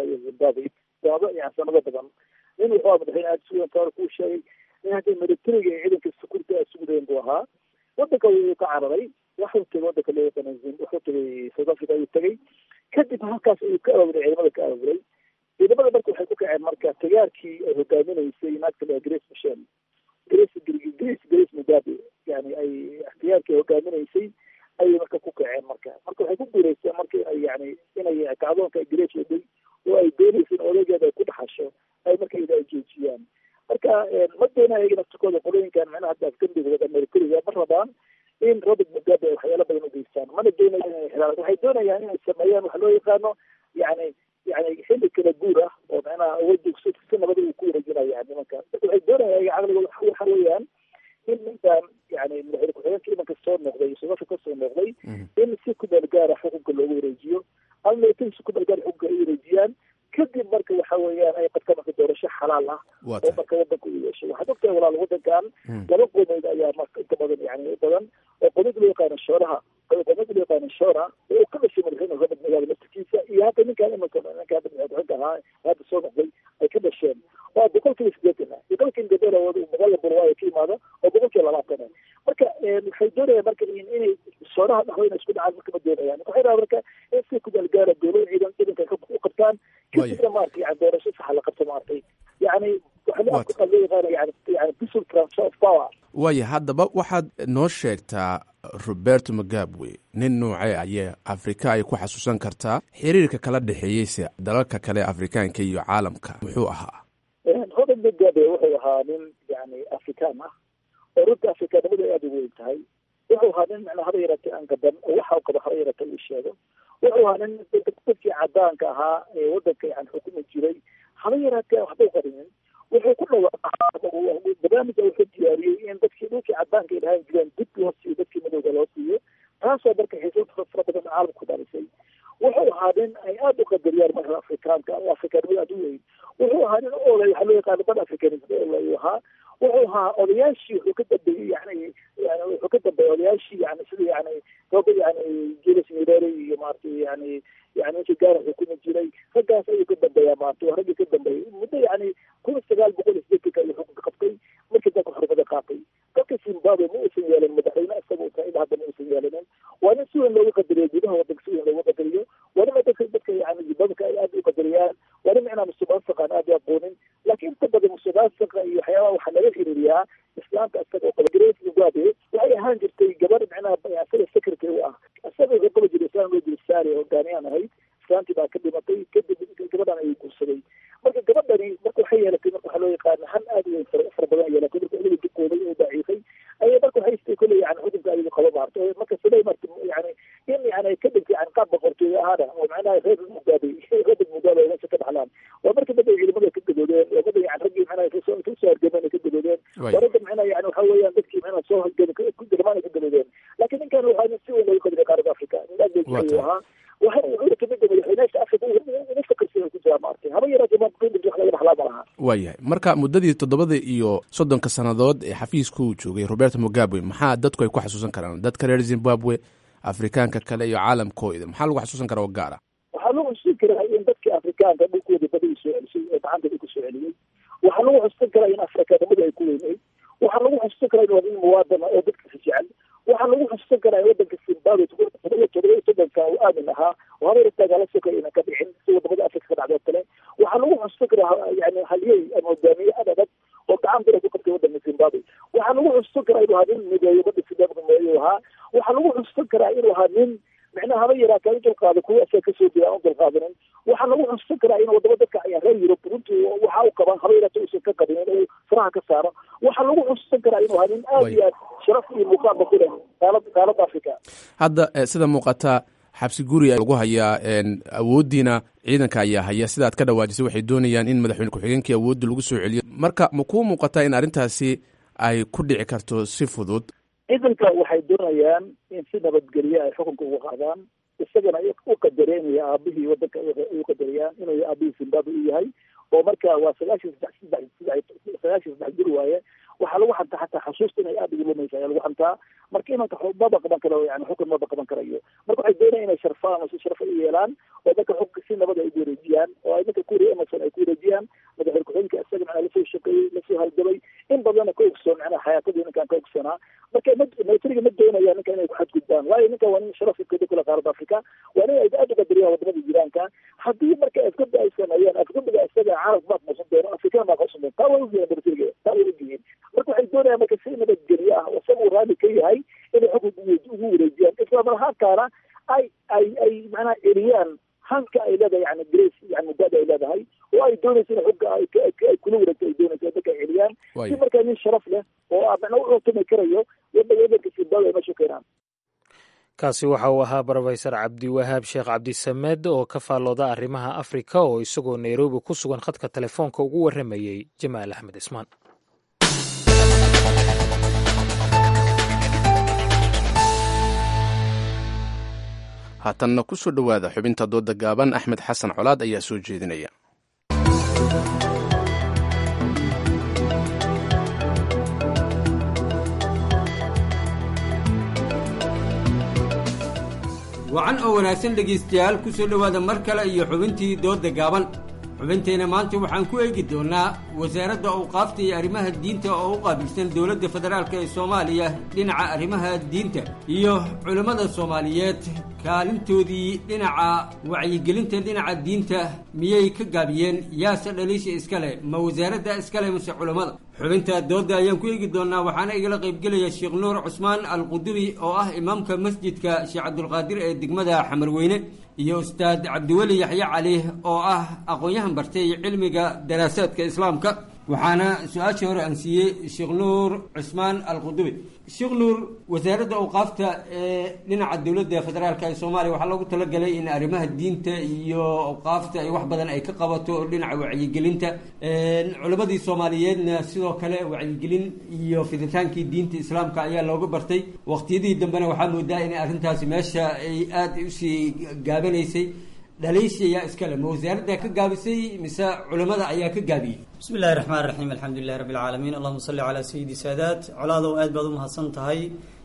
zimbabwe gaabo yani sanado badan nin wuxuu aha madaxweyne aada sugan kaor kuu sheegay in hadda militariga iyo ciidanka security aada sugudeen buu ahaa wadanka wuu ka cararay waxuu tegay wadanka loo yaqaana wuxuu tegay south africa ayuu tegay kadib halkaas ayuu ka aawuray ciidamada ka aawuray ciidamada marka waxay ku kaceen marka tagaarkii ay hogaaminaysay naagta la grace michel grace grace grace mugabe yani ay ikhtiyaarkii hogaaminaysay ayay marka ku kaceen marka marka waxay ku guuleysteen marka inay yani inay kacdoonka grace waday oo ay doonaysa in odageeda ay ku dhaxasho ay marka ida ay joojiyaan marka ma doona ayaga naftikooda qolooyinkan macnaha hadda afgambigooda amerikariga ma rabaan in robert mugabe ay waxyaalo badan ugeystaan mana doonayaan inay xiraan waxay doonayaan inay sameeyaan waxa loo yaqaano yani yani xilli kala guur ah oo macnaha awoodda si si nabada uu ku wareejinaya nimanka marka waxay doonayaan ayaga caqligooda waxa weeyaan in ninkan yani madaxweyne ku-xigeenka imanka soo noqday sodafka kasoo noqday in si ku meel gaara xukunka loogu wareejiyo ama militari si ku meel gaara xukunka ay wareejiyaan kadib marka waxa weeyaan ay qabtaan marka doorasho xalaal ah oo marka wadanka u yeesho waxaad ogtahay walaal wadankan laba qomeyd ayaa marka inta badan yani u badan oo qomid loo yaqaano shooraha qomid loo yaqaano shoora oo uu ka dhashay madaxweyne robert mugabe laftirkiisa iyo hadda ninkan imanka ninka hadda madaxweyne ahaa hadda soo noqday ay ka dhasheen waa boqolkiiba sideetan ah boqolkiiba gabdhood magaalada burwaayo ka imaada oo boqolkiiba labaatan ah marka waxay doonayaan marka inay shooraha dhaho inay isku dhacaan marka ma doonayaan waxay rabaa marka in si kudaal gaara dowlada ciidan ciidanka u qabtaan kadibna maarata yani doorasho saxa la qabto maaragtay yani waxa loo yaqaana yani yani peaceful transfer of power waaya haddaba waxaad noo sheegtaa roberto magabwe nin noocee ayee afrika ay ku xasuusan kartaa xiriirka kala dhexeeyeyse dalalka kale afrikaanka iyo caalamka muxuu ahaa robert mugabe wuxuu ahaa nin yani afrikaan ah oo runta afrikaanimada aada u weyn tahay wuxuu ahaa nin macnaa haba yaratay aan gaban oo waxa qabo haba yaratay uu sheego wuxuu ahaa nin dadkii cadaanka ahaa ee wadanka yani xukumi jiray haba yaraatee waxba qarinin wuxuu ku dhawaaqaa barnaamija wuxuu diyaariyey in dadkii dhulkii cadaanka ay dhahaan jireen dib loo siiyo dadkii madowga loo siiyo taasoo marka xiisad fara badan caalamka ku dhalisay wuxuu ahaa nin ay aada u qadariyaan marka afrikaanka afrikaanimada aada u weyn wuxuu ahaa nin olay waxaa loo yaqaana bad africanism olay uu ahaa wuxuu ahaa odayaashii wuxuu ka dambeeyey yani yani wuxuu ka dambeeyey odayaashii yani sida yani rooba yani julius nyerere iyo maaragtay yani yani ninkii gaara xukumi jiray raggaas ayuu ka dambeeyaa maaragtay waa raggii ka dambeeyey muddo yani kun sagaal boqol iyo sideetanka ayuu xukunka qabtay markii dalka xornimada qaatay dalka zimbabwe ma uusan yeelin madaxweyne isaga uu tahay ilaa hadda ma uusan yeelinin waa nin si weyn loogu qadariyo gudaha wadanka si weyn loogu qadariyo waa nin dadka dadka yani zimbabweka ay aada u qadariyaan waa nin micnaa musuqmaasuqa aan aada u aqoonin laakiin inta badan musuqmaasuqa iyo waxyaabaha waxaa laga xiriiriyaa islaamka isaga oo qaba grace mugabe waxay ahaan jirtay gabar micnaha asaga secretary u ah isaga wuxuu qaba jiray islaan loo jiri saari hogaaniyaan ahayd islaantii baa ka dhimatay kadib gabadhan ayuu guursaday marka gabadhani marka waxay yeelatay marka waxaa loo yaqaana han aada u weyn fara badan yeelatay marka iliga dukooday oo daciifay ayay marka waxay istay kolley yani xukunka ayaga qaba maarta marka siday marka yani in yani ka dhigtay yani qaab boqortooyo ahaana oo macnaha reer mugabe reer mugabe ay meesha ka dhaxlaan waa marka dad ay ciidamada ka gadoodeen oo dad yani raggii macnaha kasoo kasoo hargameen ka gadoodeen waa ragga macnaha yani waxa weeyaan dadkii macnaha soo hargami ku garmaan ka gadoodeen laakiin ninkan waxaa nin si weyn loogu qadriya qaarada africa nin aad bay ayuu ahaa waxa wuxuu kamid yahay madaxweynaasha africa ugu fakarsan ku jira maartay haba yaraatee ma qimid wax laga dhaxlaa ma laha waayahay marka muddadii toddobada iyo soddonka sannadood ee xafiiska uu joogay roberto mugabe maxaa dadku ay ku xasuusan karaan dadka reer zimbabwe afrikaanka kale iyo caalamkooda maxaa lagu xasuusan karaa oo gaara waxaa lagu xusuusan karaa in dadkii afrikaanka dhulkooda badii soo celisay oo gacanta ku soo celiyey waxaa lagu xusuusan karaa in afrikaanimada ay ku weyneyd waxaa lagu xusuusan karaa in wadin muwaadana oo dadkasi jecel waxaa lagu xusuusan karaa in wadanka zimbabwe todoba todoba iyo soddonka uu aamin ahaa oo habeer dagaalo sokay inaan ka dhicin si wadamada afrika ka dhacdo kale waxaa lagu xusuusan karaa yani halyey ama hogaamiye adadad oo gacan bira ku qabtay wadanka zimbabwe waxaa lagu xusuusan karaa inuu ahaa nin mideeyo bada zimbabwe mideeyo ahaa waxaa lagu xusuusan karaa inuu ahaa nin micnaha haba yaraata u dulqaado kuwa asaga kasoo jeeda aan u dulqaadanin waxaa lagu xusuusan karaa in wadamo dadka ayaa reer yurub runtii waxa u qabaan haba yaraata uusan ka qabinin uu faraha ka saaro waxaa lagu xusuusan karaa inuu ahaa nin aada iyo aad sharaf iyo muuqaalba ku leh qaalad qaalada africa hadda sida muuqata xabsi guri lagu hayaa awooddiina ciidanka ayaa haya sida aad ka dhawaajisay waxay doonayaan in madaxweyne ku-xigeenkii awoodda lagu soo celiyo marka ma kuu muuqataa in arrintaasi ay ku dhici karto si fudud ciidanka waxay doonayaan in si nabadgelye ay xukunka uga qaadaan isagana u qadareenaya aabihii wadanka u qadariyaan inuu aabihii zimbabwe u yahay oo marka waa sagaashan saddex saddex sagaashan saddex jir waaye waxaa lagu xantaa xataa xusuusta inay aada ugu lumaysa ayaa lagu xantaa marka imanka maba qaban karo yani xukun maba qaban karayo marka waxay doonayaan inay sharfaan oo si sharfo u yeelaan oo dadka xukunka si nabad ay ugu wareejiyaan oo ay dadka kuuriya emerson ay ku wareejiyaan madaxweyne ku-xigeenka isaga macnaa lasoo shaqeeyey lasoo halgabay in badanna ka ogsoon macnaa xayaatadii ninkan ka ogsoonaa marka ma militariga ma doonayaan ninka inay ku xadgudbaan waayo ninkan waa nin sharaf kada kula qaaradda africa waa nin ay aad uga dariyaan wadamada jiraanka haddii marka afgudba ay sameeyaan afgudbiga isaga carab ma aqoonsan doono afrikana ma aqoonsan doono taa way ogyihiin militariga taa way ogyihiin marka waxay doonayaan marka si nabadgelyo ah isaga uu raali ka yahay inay xukunka ugu wareejiyaan islamarhaankaana ay ay ay macnaha celiyaan hanka ay leedahay yani grace yani mugaada ay leedahay oo ay doonayso in xugga ay ay kula wareegto ay doonayso dadka ay celiyaan si markaa nin sharaf leh oo macnaa u xuntumi karayo wadda wadanka zimbabwe ay meesha keenaan kaasi waxa uu ahaa brofesor cabdiwahaab sheekh cabdisamed oo ka faallooda arrimaha afrika oo isagoo nairobi ku sugan khadka telefoonka ugu warramayey jamaal axmed ismaan haatanna ku soo dhowaada xubinta dooda gaaban axmed xasan colaad ayaa soo jeedinaya wacan oo wanaagsan dhegaystayaal ku soo dhowaada mar kale iyo xubintii dooda gaaban xubintayna maanta waxaan ku eegi doonnaa wasaaradda awqaafta iyo arrimaha diinta oo u qaabilsan dowladda federaalk ee soomaaliya dhinaca arrimaha diinta iyo culimmada soomaaliyeed kaalintoodii dhinaca wacyigelinta dhinaca diinta miyay ka gaabiyeen yaase dhaliisha iskale ma wasaaradda iskale mase culammada xubinta doodda ayaan ku eegi doonnaa waxaana igala qaybgelaya sheekh nuur cusmaan alqudubi oo ah imaamka masjidka sheekh cabdulqaadir ee degmada xamarweyne iyo ustaad cabdiweli yaxye cali oo ah aqoon-yahan bartay cilmiga daraasaadka islaamka waxaana su-aashii hore aan siiyey sheekh nuur cusmaan alqudubi sheekh nuur wasaaradda awqaafta ee dhinaca dowladda federaalka ee soomaaliya waxaa loogu talagalay in arrimaha diinta iyo awqaafta ay wax badan ay ka qabato dhinaca wacyigelinta culammadii soomaaliyeedna sidoo kale wacyigelin iyo fiditaankii diinta islaamka ayaa looga bartay waqtiyadii dambena waxaa moodaa inay arrintaasi meesha ay aada usii gaabanaysay dhaliisha ayaa iskale ma wasaaradda ka gaabisay mise culimmada ayaa ka gaabiyey bismi illahi raxmaan raxiim alxamdulilahi rabbi alcaalamiin allahuma salli calaa sayidi saadaat colaadow aad baad u mahadsan tahay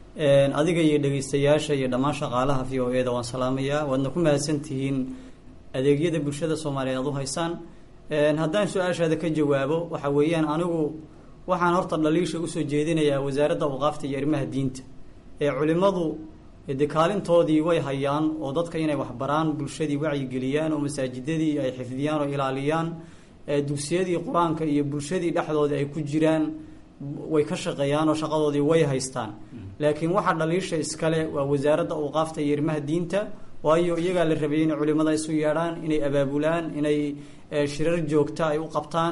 adiga iyo dhegeystayaasha iyo dhammaan shaqaalaha v o e da waan salaamayaa waadna ku mahadsan tihiin adeegyada bulshada soomaaliyeed aad u haysaan haddaan su-aashaada ka jawaabo waxa weeyaan anigu waxaan horta dhaliisha usoo jeedinayaa wasaaradda awqaafta iyo arrimaha diinta ee culimadu de kaalintoodii way hayaan oo dadka inay waxbaraan bulshadii wacyigeliyaan oo masaajidadii ay xifdiyaan oo ilaaliyaan dugsiyadii qur-aanka iyo bulshadii dhexdoodii ay ku jiraan way ka shaqeeyaan oo shaqadoodii way haystaan laakiin waxaa dhaliisha iskale waa wasaaradda awqaafta iyo arrimaha diinta waayo iyagaa la rabay inay culimada isu yeedhaan inay abaabulaan inay shirar joogta ay u qabtaan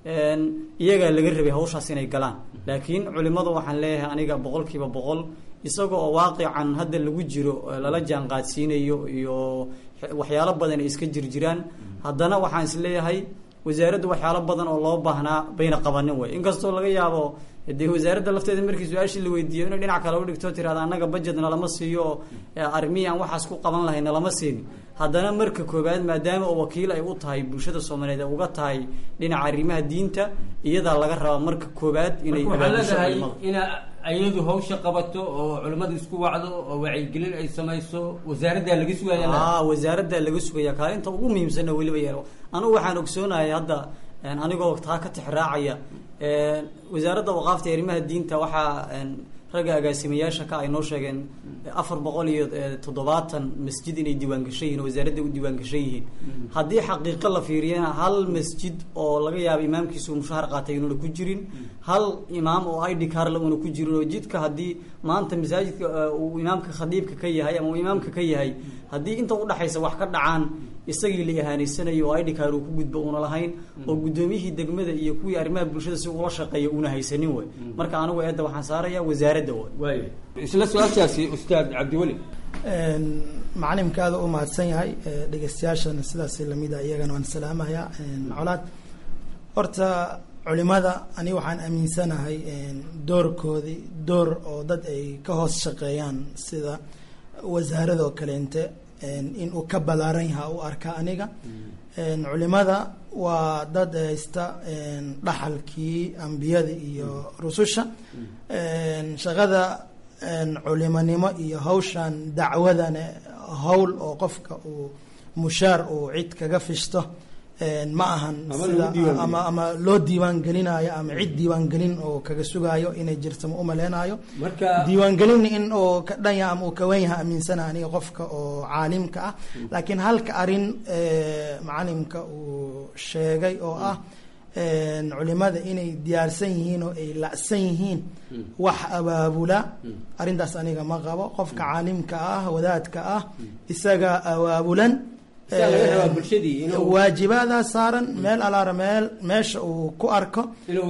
iyagaa laga rabay hawshaas inay galaan laakiin culimadu waxaan leeyahay aniga boqol kiiba boqol isaga oo waaqican hadda lagu jiro lala jaan qaadsiinayo iyo waxyaalo badan ay iska jirjiraan haddana waxaan is leeyahay wasaaraddu waxyaalo badan oo loo baahnaa bayna qabanin way inkastoo laga yaabo dee wasaaradda lafteeda markii su-aashii la weydiiyo inay dhinac kale udhigto tirahda annaga budget nalama siiyo arrimihii aan waxaas ku qaban lahay nalama siinin haddana marka koobaad maadaama oo wakiil ay u tahay bulshada soomaaliyeed ay uga tahay dhinaca arrimaha diinta iyadaa laga rabaa marka koobaad inay leedahay ina ayadu hawsha qabato oo culimmada isku wacdo oo wacyigelin ay samayso wasaaraddaa laga sugaya a wasaaraddaa laga sugaya kaalinta ugu muhiimsanna weliba yeel anugu waxaan ogsoonahay hadda anigoo taa ka tixraacaya wasaaradda waqaafta ee arrimaha diinta waxaa ragga agaasimayaasha ka ay noo sheegeen afar boqol iyo toddobaatan masjid inay diiwaan gashan yihin oo wasaaradda u diiwaan gashan yihiin haddii xaqiiqo la fiiriyana hal masjid oo laga yaabo imaamkiisa uu mushahar qaatay inuuna ku jirin hal imaam oo id carla uuna ku jirin oo jidka haddii maanta masaajidka uu imaamka khadiibka ka yahay ama uu imaamka ka yahay haddii inta udhexaysa wax ka dhacaan isagii la ihaanaysanayo oo idhikaar uu ku gudbo uuna lahayn oo guddoomiyihii degmada iyo kuwii arrimaha bulshada si ula shaqeeya uuna haysanin way marka anigu eedda waxaan saaraya wasaaradda way isla su-aashaasi ustaad cabdiweli macalimka aada u mahadsan yahay dhegeystayaashana sidaas lamida iyagana waan salaamaya colaad horta culimada ani waxaan aaminsanahay doorkoodii door oo dad ay ka hoos shaqeeyaan sida wasaaradoo kaleente inuu ka balaaran yaha u arka aniga culimada waa dad haysta dhaxalkii ambiyada iyo rususha shaqada culimonimo iyo hawshan dacwadana hawl oo qofka uu mushaar uu cid kaga fishto ma ahan sida ama ama loo diiwaan gelinayo ama cid diiwaan gelin oo kaga sugayo inay jirto ma umaleynayo diiwaangelin in oo ka dhanya ama uu kawen yaha aaminsana aniga qofka oo caalimka ah laakiin halka arin macalimka uu sheegay oo ah culimada inay diyaarsan yihiin oo ay lacsan yihiin wax abaabula arrintaas aniga ma qabo qofka caalimka ah wadaadka ah isaga abaabulan waajibaadaas saaran meel alaara meel meesha uu ku arko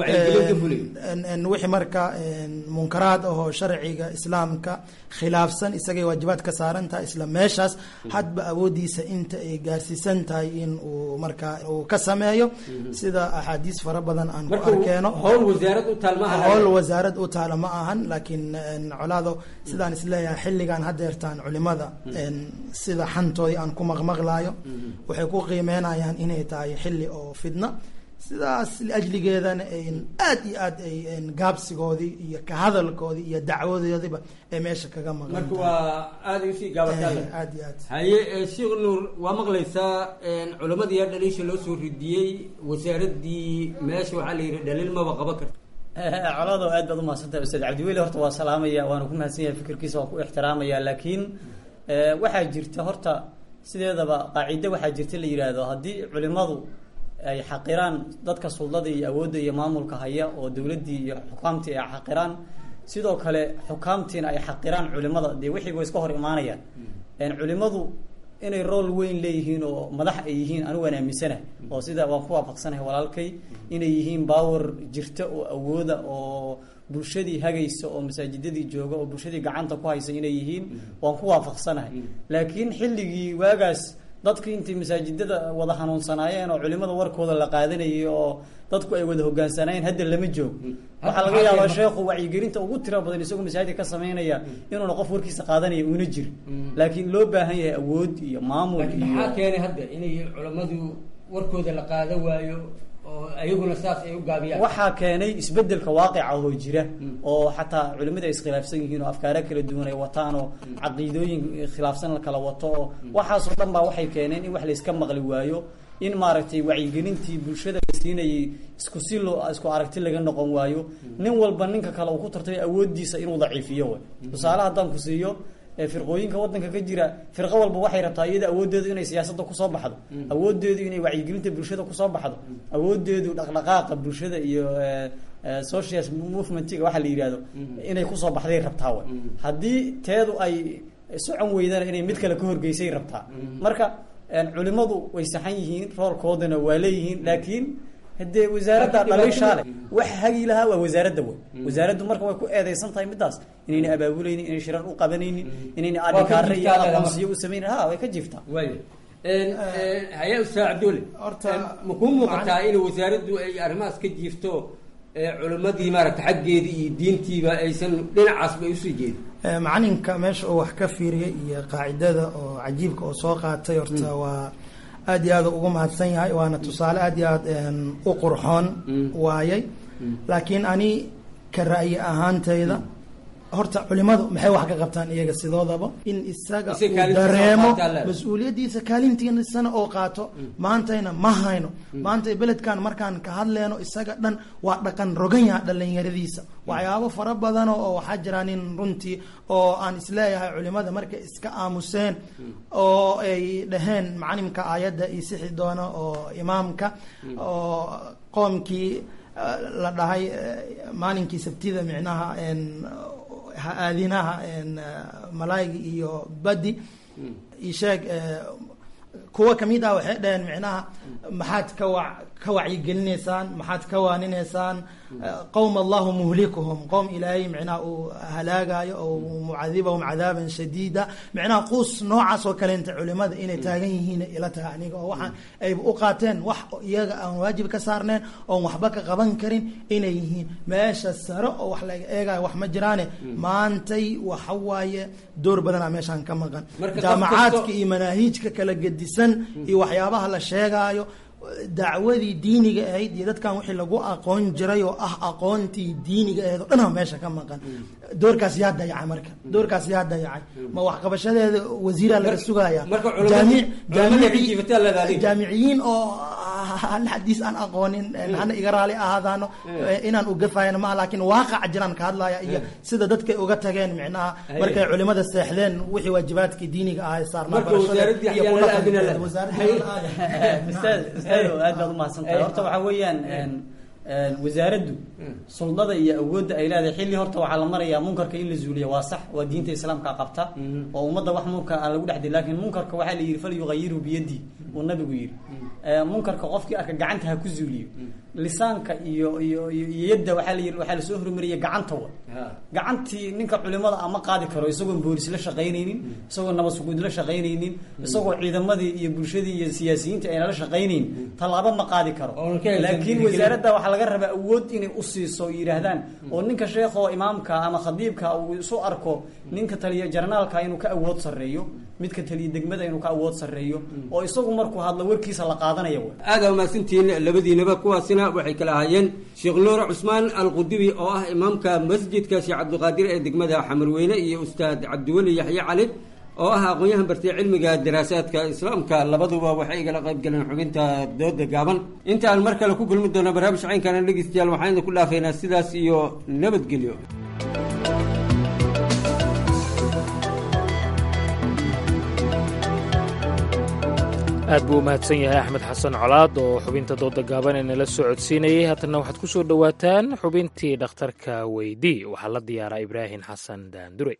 wixii marka munkaraad ahoo sharciga islaamka khilaafsan isagay waajibaad ka saaran tahay isla meeshaas hadba awoodiisa inta ay gaarsiisan tahay in uu markaa uu ka sameeyo sida axaadiis fara badan aan ku arkeeno howl wasaarad u taal maaha howl wasaarad u taala ma ahan laakiin colaado sidaan isleeyahay xilligan haddeertaan culimada sida xantoodii aan ku maqmaqlaayo waxay ku qiimeynayaan inay tahay xilli oo fidna sidaas liajligeedana aad iyo aad ay gaabsigoodii iyo ka hadalkoodii iyo dacwadoodiba ay meesha kaga maqan marka waa aada usii gaabataa aad iyo aad haye sheekh nuur waa maqlaysaa culamada yaa dhaliisha loo soo ridiyey wasaaradii meesha waxaa la yidhi dhaliil maba qaban karta colado aad baad umahadsantahay ustaad cabdiweli horta waa salaamaya waana ku mahadsan yahay fikirkiisa waan ku ixtiraamaya laakiin waxaa jirta horta sideedaba qaacido waxaa jirta la yidhaahdo haddii culimadu ay xaqiraan dadka suldada iyo awoodda iyo maamulka haya oo dowladdii iyo xukaamtii ay xaqiraan sidoo kale xukaamtiina ay xaqiraan culimada dee wixii way iska hor imaanayaan culimadu inay rool weyn leeyihiin oo madax ay yihiin anigu waan aaminsanahay oo sida waan ku waafaqsanahay walaalkay inay yihiin baawer jirta oo awooda oo bulshadii hagaysa oo masaajidadii jooga oo bulshadii gacanta ku haysa inay yihiin waan ku waafaqsanahay laakiin xilligii waagaas dadkii intay masaajidada wada hanuunsanaayeen oo culimada warkooda la qaadanayay oo dadku ay wada hogaansanaayeen hadda lama joogo waxaa laga yaabaa sheekhu wacyigelinta ugu tira badan isagoo masaajidka ka samaynaya inuuna qof warkiisa qaadanaya una jiro laakiin loo baahan yahay awood iyo maamul iyo maxaa keenay hadda inay culamadu warkooda la qaada waayo oo ayaguna saas ay u gaabiyaan waxaa keenay isbedelka waaqica oo jira oo xataa culimada ay iskhilaafsan yihiin oo afkaaro kala duwan ay wataan oo caqiidooyin khilaafsan la kala wato oo waxaasoo dhan baa waxay keeneen in wax la iska maqli waayo in maaragtay wacyigelintii bulshada la siinayay isku si loo isku aragti laga noqon waayo nin walba ninka kale uu ku tartay awoodiisa inuu daciifiyo way tusaale haddaan ku siiyo firqooyinka wadanka ka jira firqo walba waxay rabtaa iyada awoodeedu inay siyaasadda kusoo baxdo awoodeedu inay wacyigelinta bulshada kusoo baxdo awoodeedu dhaqdhaqaaqa bulshada iyo social movementiga waxa la yihahdo inay kusoo baxday rabtaa way haddii teedu ay socon weydana inay mid kale ka horgeysay rabtaa marka culimadu way saxan yihiin roolkoodana waa leeyihiin laakiin hadee wasaaradda dhaliishaale wax hagi lahaa waa wasaaradda wey wasaaraddu marka way ku eedeysan tahay midaas inayna abaabuleynin inay shirar u qabanaynin inayna adhikaare iyo aqoonsiyo u samaynin ha way ka jirtaa waaya haya ustaad cabdulle horta ma kuu muuqataa in wasaaraddu ay arrimahaas ka jiifto culimadii maaragta xaggeedii iyo diintiiba aysan dhinacaasba usii jeedin macalinka meesha uu wax ka fiiriyay iyo qaacidada oo cajiibka oo soo qaatay horta waa aad iyo aad ugu mahadsan yahay waana tusaale aad iyo aad u qurxoon waayay laakiin ani ka ra'yi ahaantayda horta culimadu maxay wax ka qabtaan iyaga sidoodaba in isaga uu dareemo mas-uuliyaddiisa kaalintiisana oo qaato maantayna ma hayno maanta beledkan markaan ka hadleyno isaga dhan waa dhaqan rogan yaha dhalinyaradiisa waxyaabo fara badano oo waxaa jiraan in runtii oo aan isleeyahay culimada markay iska aamuseen oo ay dhaheen macalimka aayadda iyo sixi doono oo imaamka oo qoomkii la dhahay maalinkii sabtida micnaha aadinaha malaaygi iyo badi isheeg kuwa kamid ah waxay dhaheen micnaha maxaad ka wa ka wacyigelinaysaan maxaad ka waaninaysaan qowm allahu muhlikuhum qowm ilaahay micnaha uu halaagayo oo mucadibahum cadaaban shadiida micnaha quus noocaas oo kaleenta culimada inay taagan yihiin ila tahay aniga oo waxaan ayba u qaateen wax iyaga aan waajib ka saarneen oon waxba ka qaban karin inay yihiin meesha sare oo wax laga eegayo wax ma jiraane maantay waxa waaye door badanaa meeshaan ka maqan Marka qof jaamacaadka kasto- iyo manaahiijka kala gedisan iyo waxyaabaha la sheegaayo dacwadii diiniga ahayd iyo dadkan wixii lagu aqoon jiray oo ah aqoontii diiniga ahayd oo dhan aa meesha ka maqan doorkaas yaa dayacay marka doorkaas yaa dayacay ma waxqabashadeeda wasiiraa laga sugaya marka culama- jaamic culamada jaamici- jiifataa leedahay adiga. jaamiciyiin oo hal xadiis aan aqoonin hana iga raali ahaadaano inaan ugafayana maaha laakiin waaqaca jiraan ka hadlaya iyo sida dadkay uga tageen micnaha markay culimada seexdeen wixii waajibaadkii diiniga ahay saarnaa Marka barashada wasaaraddii iyo axyaana la aadina kudhaqankeeda. leh. Wasaaraddii Hay- axyaana la aadina. ustaad ustaado aad baad umahadsantahay horta waxaa weeyaan een, een, wasaaraddu suldada iyo awoodda ay leedahay xilli horta waxaa la marayaa munkarka in la zuuliya waa sax waa diinta islaamka qabta oo ummadda wax munkar aan lagu dhexday laakiin munkarka waxaa la yidhi fal yuqayiru biyadi uu nabigu yidhi Ee, munkarka qofkii arka gacanta ha ku zuuliyo lisaanka iyo iyo iyo iyo yadda waxaa la yidhi waxaa lasoo hormariyay gacanta wa gacantii ninka culimada ama qaadi karo isagoon boolis la shaqaynaynin isagoo nabad suguud la shaqaynaynin isagoo ciidamadii iyo bulshadii iyo siyaasiyiinta ayna la shaqaynayn tallaabo ma qaadi karo ka haysan laakiin dhiirigelin. wasaaradda waxaa laga rabaa awood inay u siiso oo yidhaahdaan oo ninka sheekho imaamka ama khadiibka uu isu arko ninka taliya jarnaalka inuu ka awood sarreeyo midka taliya degmada inuu ka awood sarreeyo oo isagu markuu hadlo warkiisa la qaadanaya wa aada umahadsantihiin labadiinaba kuwaasina waxay kala ahaayeen sheekh nuur cusmaan alqudubi oo ah imaamka masjidka sheekh cabdiqaadir ee degmada xamarweyne iyo ustaad cabdiweli yaxye cali oo ah aqoon-yahan bartay cilmiga daraasaadka islaamka labaduba waxay igala qayb galeen xubinta dooda gaaban intaan mar kale ku kulmi doono barnaamij caynkana dhegeystayaal waxaan idinku dhaafaynaa sidaas iyo nabadgelyo aad buu u mahadsan yahay axmed xasan colaad oo xubinta dooda gaaban ee nala soo codsiinayay haatanna waxaad ku soo dhowaataan xubintii dhakhtarka weydii waxaa la diyaaraa ibraahim xasan daandure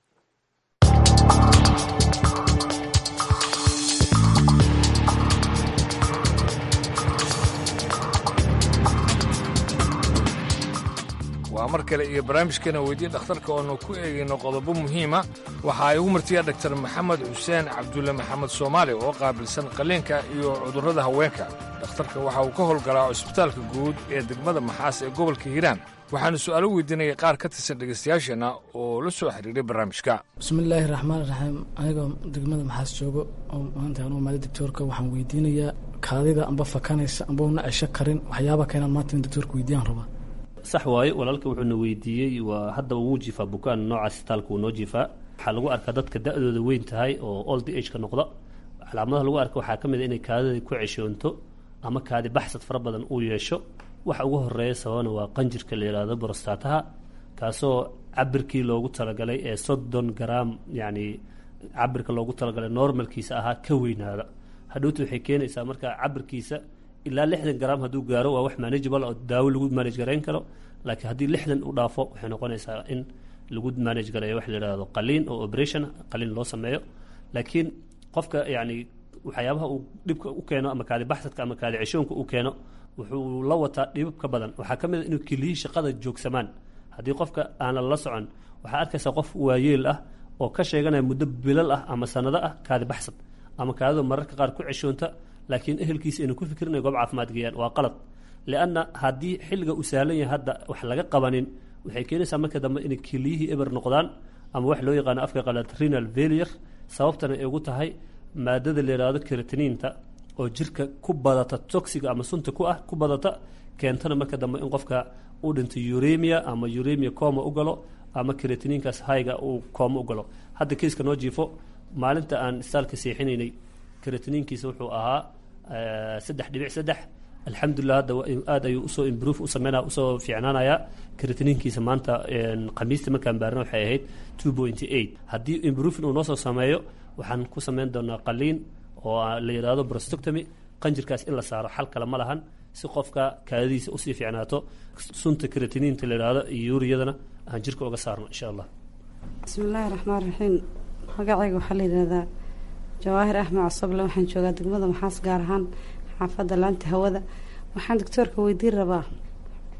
waa mar kale iyo barnaamijkeena weydii dhakhtarka oonu ku eegayno qodobo muhiima waxa ay ugu martiya dhaktar maxamed xuseen cabdulle maxamed soomaali oo qaabilsan qalliinka iyo cudurrada haweenka dhakhtarka waxa uu ka howlgalaa cusbitaalka guud ee degmada maxaas ee gobolka hiiraan waxaanu su'aalo weydiinayay qaar ka tirsan dhegaystayaasheenna oo la soo xiriiray barnaamijka bismillaahi raxmaan raxiim anigoo degmada maxaas joogo oo maanta aan u imaaday doctoorka waxaan weydiinayaa kaadida amba fakanaysa amba una cesho karin waxyaaba keenaan maanta in doctoorka weydiyaan rabaa sax waaye walaalka wuxuuna weydiiyey waa haddaba wuu jiifaa bukaan nooca sitaalka wuu noo jiifaa waxaa lagu arkaa dadka da-dooda weyn tahay oo old age ka noqda calaamadaha lagu arka waxaa ka mid a inay kaadida ku ceshoonto ama kaadi baxsad fara badan uu yeesho waxa ugu horeeya sababana waa qanjirka la yidhaahdo borostaataha kaasoo cabirkii loogu talagalay ee soddon garaam yacni cabirka loogu talagalay normalkiisa ahaa ka weynaada hadhowta waxay keenaysaa marka cabirkiisa ilaa lixdan garaam hadduu gaaro waa wax manageable oo daawo lagu manage garayn karo laakiin haddii lixdan u dhaafo waxay noqonaysaa in lagu manage gareeyo wax la yidhaahdo qaliin oo operation qaliin loo sameeyo laakiin qofka yacni waxyaabaha uu dhibka u keeno ama kaadi baxsadka ama kaadi ceshoonka u keeno wuxuu la wataa dhibab ka badan waxaa ka mid a inuu keliyihii shaqada joogsamaan haddii qofka aanan la socon waxaa arkaysaa qof waayeel ah oo ka sheeganaya muddo bilal ah ama sanado ah kaadi baxsad ama kaadida mararka qaar ku ceshoonta laakiin ehelkiisa aynu ku fikrin inay goob caafimaad geeyaan waa qalad lianna haddii xilliga uu sahlan yahay hadda wax laga qabanin waxay keenaysaa marka dambe inay keliyihii eber noqdaan ama wax loo yaqaano afka qalaad renal failure sababtana ay ugu tahay maadada la yidhaahdo keratiniinta oo jirka ku badata toxiga ama sunta ku ah ku badata keentana marka dambe in qofka uu dhinto uremia ama uremia coma u galo ama keratiniinkaas hayga uu kooma u galo hadda keiska noo jiifo maalinta aan istaalka seexinaynay keratiniinkiisa wuxuu ahaa saddex dhibic saddex alxamdulilah hadda aad ayuu usoo improve u sameynaya usoo fiicnaanayaa keratiniinkiisa maanta khamiista markaan baarna waxay ahayd two pointy eight haddii improvin uu noo soo sameeyo waxaan ku sameyn doonaa qaliin oo la yidhaahdo brostoctomy qanjirkaas in la saaro xal kale ma lahan si qofka kaadadiisa usii fiicnaato sunta keratiniinta la yidhaahdo iyo yuuriyadana aan jirka uga saarno insha allah bismi illaahi raxmaan raxiim magacayga waxaa la yidhahdaa jawaahir axmed cosoble waxaan joogaa degmada maxaas gaar ahaan xaafadda laanta hawada waxaan doctoorka weydiin rabaa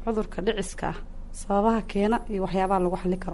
cudurka dhiciska ah sababaha keena iyo waxyaabaha lagu xali karo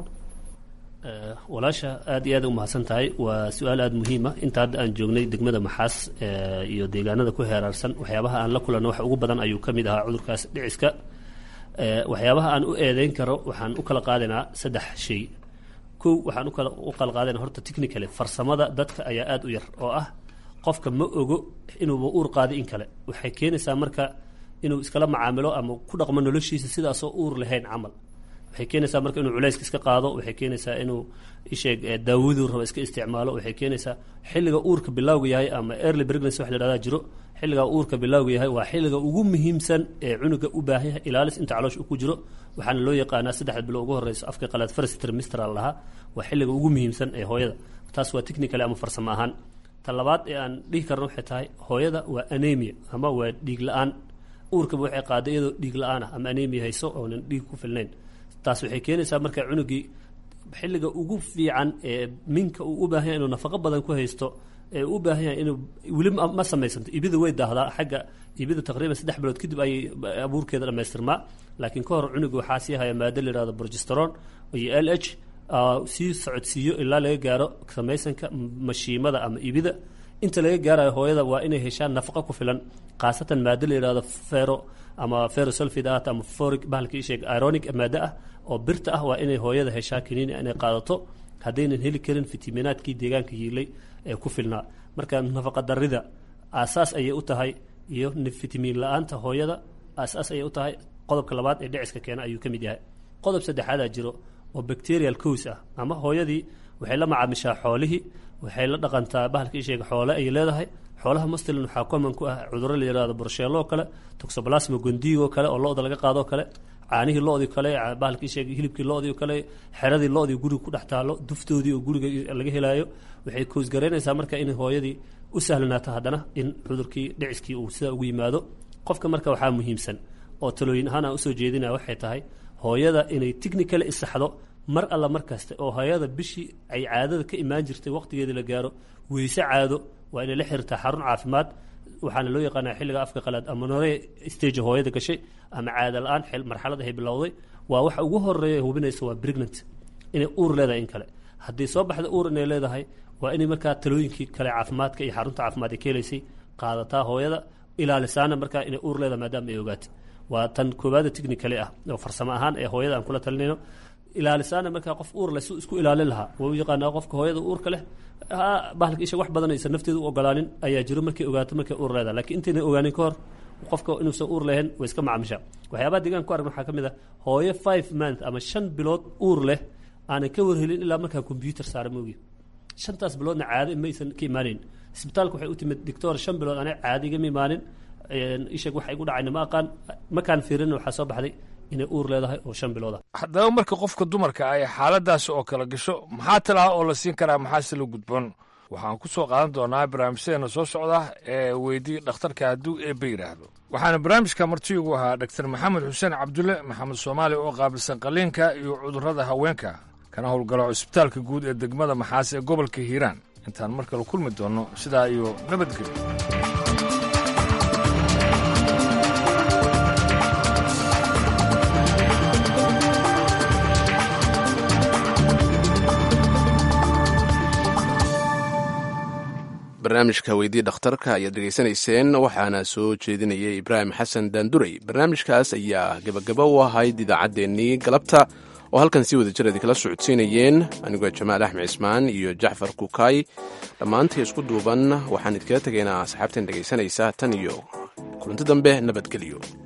walaasha aad iyo aad u mahadsan tahay waa su-aal aada muhiima inta hadda aan joognay degmada maxaas iyo deegaanada ku heeraarsan waxyaabaha aan la kulanno wax ugu badan ayuu ka mid ahaa cudurkaas dhiciska waxyaabaha aan u eedeyn karo waxaan u kala qaadaynaa saddex shay kow waxaan ukala u kala qaadayna horta technically farsamada dadka ayaa aada u yar oo ah qofka ma ogo inuuba uur qaadi in kale waxay keenaysaa marka inuu iskala macaamilo ama ku dhaqmo noloshiisa sidaasoo uur lahayn camal waxay keenaysaa marka inuu culayska iska qaado waxay keenaysaa inuu isheeg daawaduu rabo iska isticmaalo waxay keenaysaa xilliga uurka bilowga yahay ama early pregnancy wax la dhahdaa jiro xilliga uurka bilowga yahay waa xilliga ugu muhiimsan ee cunuga u baahan yahay ilaalis inta caloosh ku jiro waxaana loo yaqaanaa saddexda bilo ugu horeyso afka qalaad first trimester lahaa waa xilliga ugu muhiimsan ee hooyada taas waa technical ama farsamo ahaan ta labaad ee aan dhihi karno waxay tahay hooyada waa anemia ama waa dhiig la-aan uurkaba waxay qaada iyadoo dhiig la-aan ah ama anemia hayso oonan dhiig ku filnayn taas waxay keenaysaa marka cunugii xilliga ugu fiican ee minka uu u baahan yahay inuu nafaqo badan ku haysto ee u baahan yahay inuu weli ma samaysanto ibida way daahdaa xagga ibida taqriiban saddex bilood kadib ayay abuurkeeda dhamaystirmaa laakiin ka hor cunuga waxaa sii haya maado la yihahdo progesteron iyo l h sii socodsiiyo ilaa laga gaaro samaysanka mashiimada ama ibida inta laga gaarayo hooyada waa inay heshaan nafaqo ku filan khaasatan maado la yihahdo fero ama ferosulfidat ama foric bahalka isheeg ironic maado ah oo birta ah waa inay hooyada heshaa kaniini inay qaadato haddaynan heli karin fitaminaadkii deegaanka yiilay ee ku filnaa marka nafaqa darida aasaas ayay u tahay iyo fitamiin la-aanta hooyada aasaas ayay u tahay qodobka labaad ee dhiciska keena ayuu ka mid yahay qodob saddexaadaa jiro oo bacterial cos ah ama hooyadii waxay la macaamishaa xoolihii waxay la dhaqantaa bahalka isheega xoole ay leedahay xoolaha mustlin waxaa common ku ah cudurro la yihahdo borsheelo oo kale toxoplasma gondigo kale oo lo-da laga qaadoo kale caanihii lo-dii kale bahalka isheega hilibkii lo-dii kale xeradii lo-dii guriga ku dhex taalo duftoodii oo guriga laga helaayo waxay koosgaraynaysaa marka in hooyadii u sahlanaato haddana in cudurkii dhiciskii uu sidaa ugu yimaado qofka marka waxaa muhiimsan oo talooyin ahaan aan usoo jeedinaya waxay tahay hooyada inay technically isaxdo mar alla mar kasta oo hooyada bishii ay caadada ka imaan jirtay waqtigeedii la gaaro weyse caado waa inay la xiriirtaa xarun caafimaad waxaana loo yaqaanaa xilliga afka qalaad ama nore stage hooyada gashay ama caada la-aan marxalad ay bilowday waa waxa ugu horeeya hubinaysa waa pregnant inay uur leedahay in kale haddii soo baxda uur inay leedahay waa inay markaa talooyinkii kale caafimaadka iyo xarunta caafimaad ay ka helaysay qaadataa hooyada ilaalisaana markaa inay uur leedahay maadaama ay ogaatay waa tan koowaada technically ah oo farsamo ahaan ee hooyada aan kula talinayno ilaalisaana markaa qof uur leh si isku ilaalin lahaa waa u yaqaanaa qofka hooyada uurka leh bahalka isha wax badan aysan nafteeda u ogolaanin ayaa jiro markay ogaato markay uur leedahay lakiin intaynan ogaanin ka hor qofka inuusan uur lahayn way iska macamishaa waxyaabaha deegaan ku aragna waxaa ka mid ah hooyo five month ama shan bilood uur leh aanan ka warhelin ilaa markaa combyuter saara moogi shantaas biloodna caado maysan ka imaaneyn isbitaalka waxay u timid doctor shan bilood ana caado igama imaanin isheeg waxa igu dhacayna ma aqaan makaan fiirin waxaa soo baxday inay uur leedahay oo shan bilood ah haddaba marka qofka dumarka ay xaaladaas oo kala gasho maxaa talaha oo la siin karaa maxaase la gudboon waxaan ku soo qaadan doonaa barnaamijyadeena soo socda ee weydii dhakhtarka hadduu eebbe yidhaahdo waxaana barnaamijka martiigu ahaa dhaktar maxamed xuseen cabdulle maxamed soomaali oo qaabilsan qaliinka iyo cudurrada haweenka kana howlgalo cisbitaalka guud ee degmada maxaas ee gobolka hiiraan intaan mar kale kulmi doonno sidaa iyo nabadgelyo barnaamijka weydii dhakhtarka ayaad dhegaysanayseen waxaana soo jeedinayay ibraahim xasan daanduray barnaamijkaas ayaa gebagabo u ahayd idaacaddeenii galabta oo halkan si wada jir idinkala socodsiinayeen anigoo jamaal axmed cismaan iyo jacfar kukaay dhammaantii isku duuban waxaan idinkaga tegaynaa asxaabteen dhegaysanaysa tan iyo kulanti dambe nabadgelyo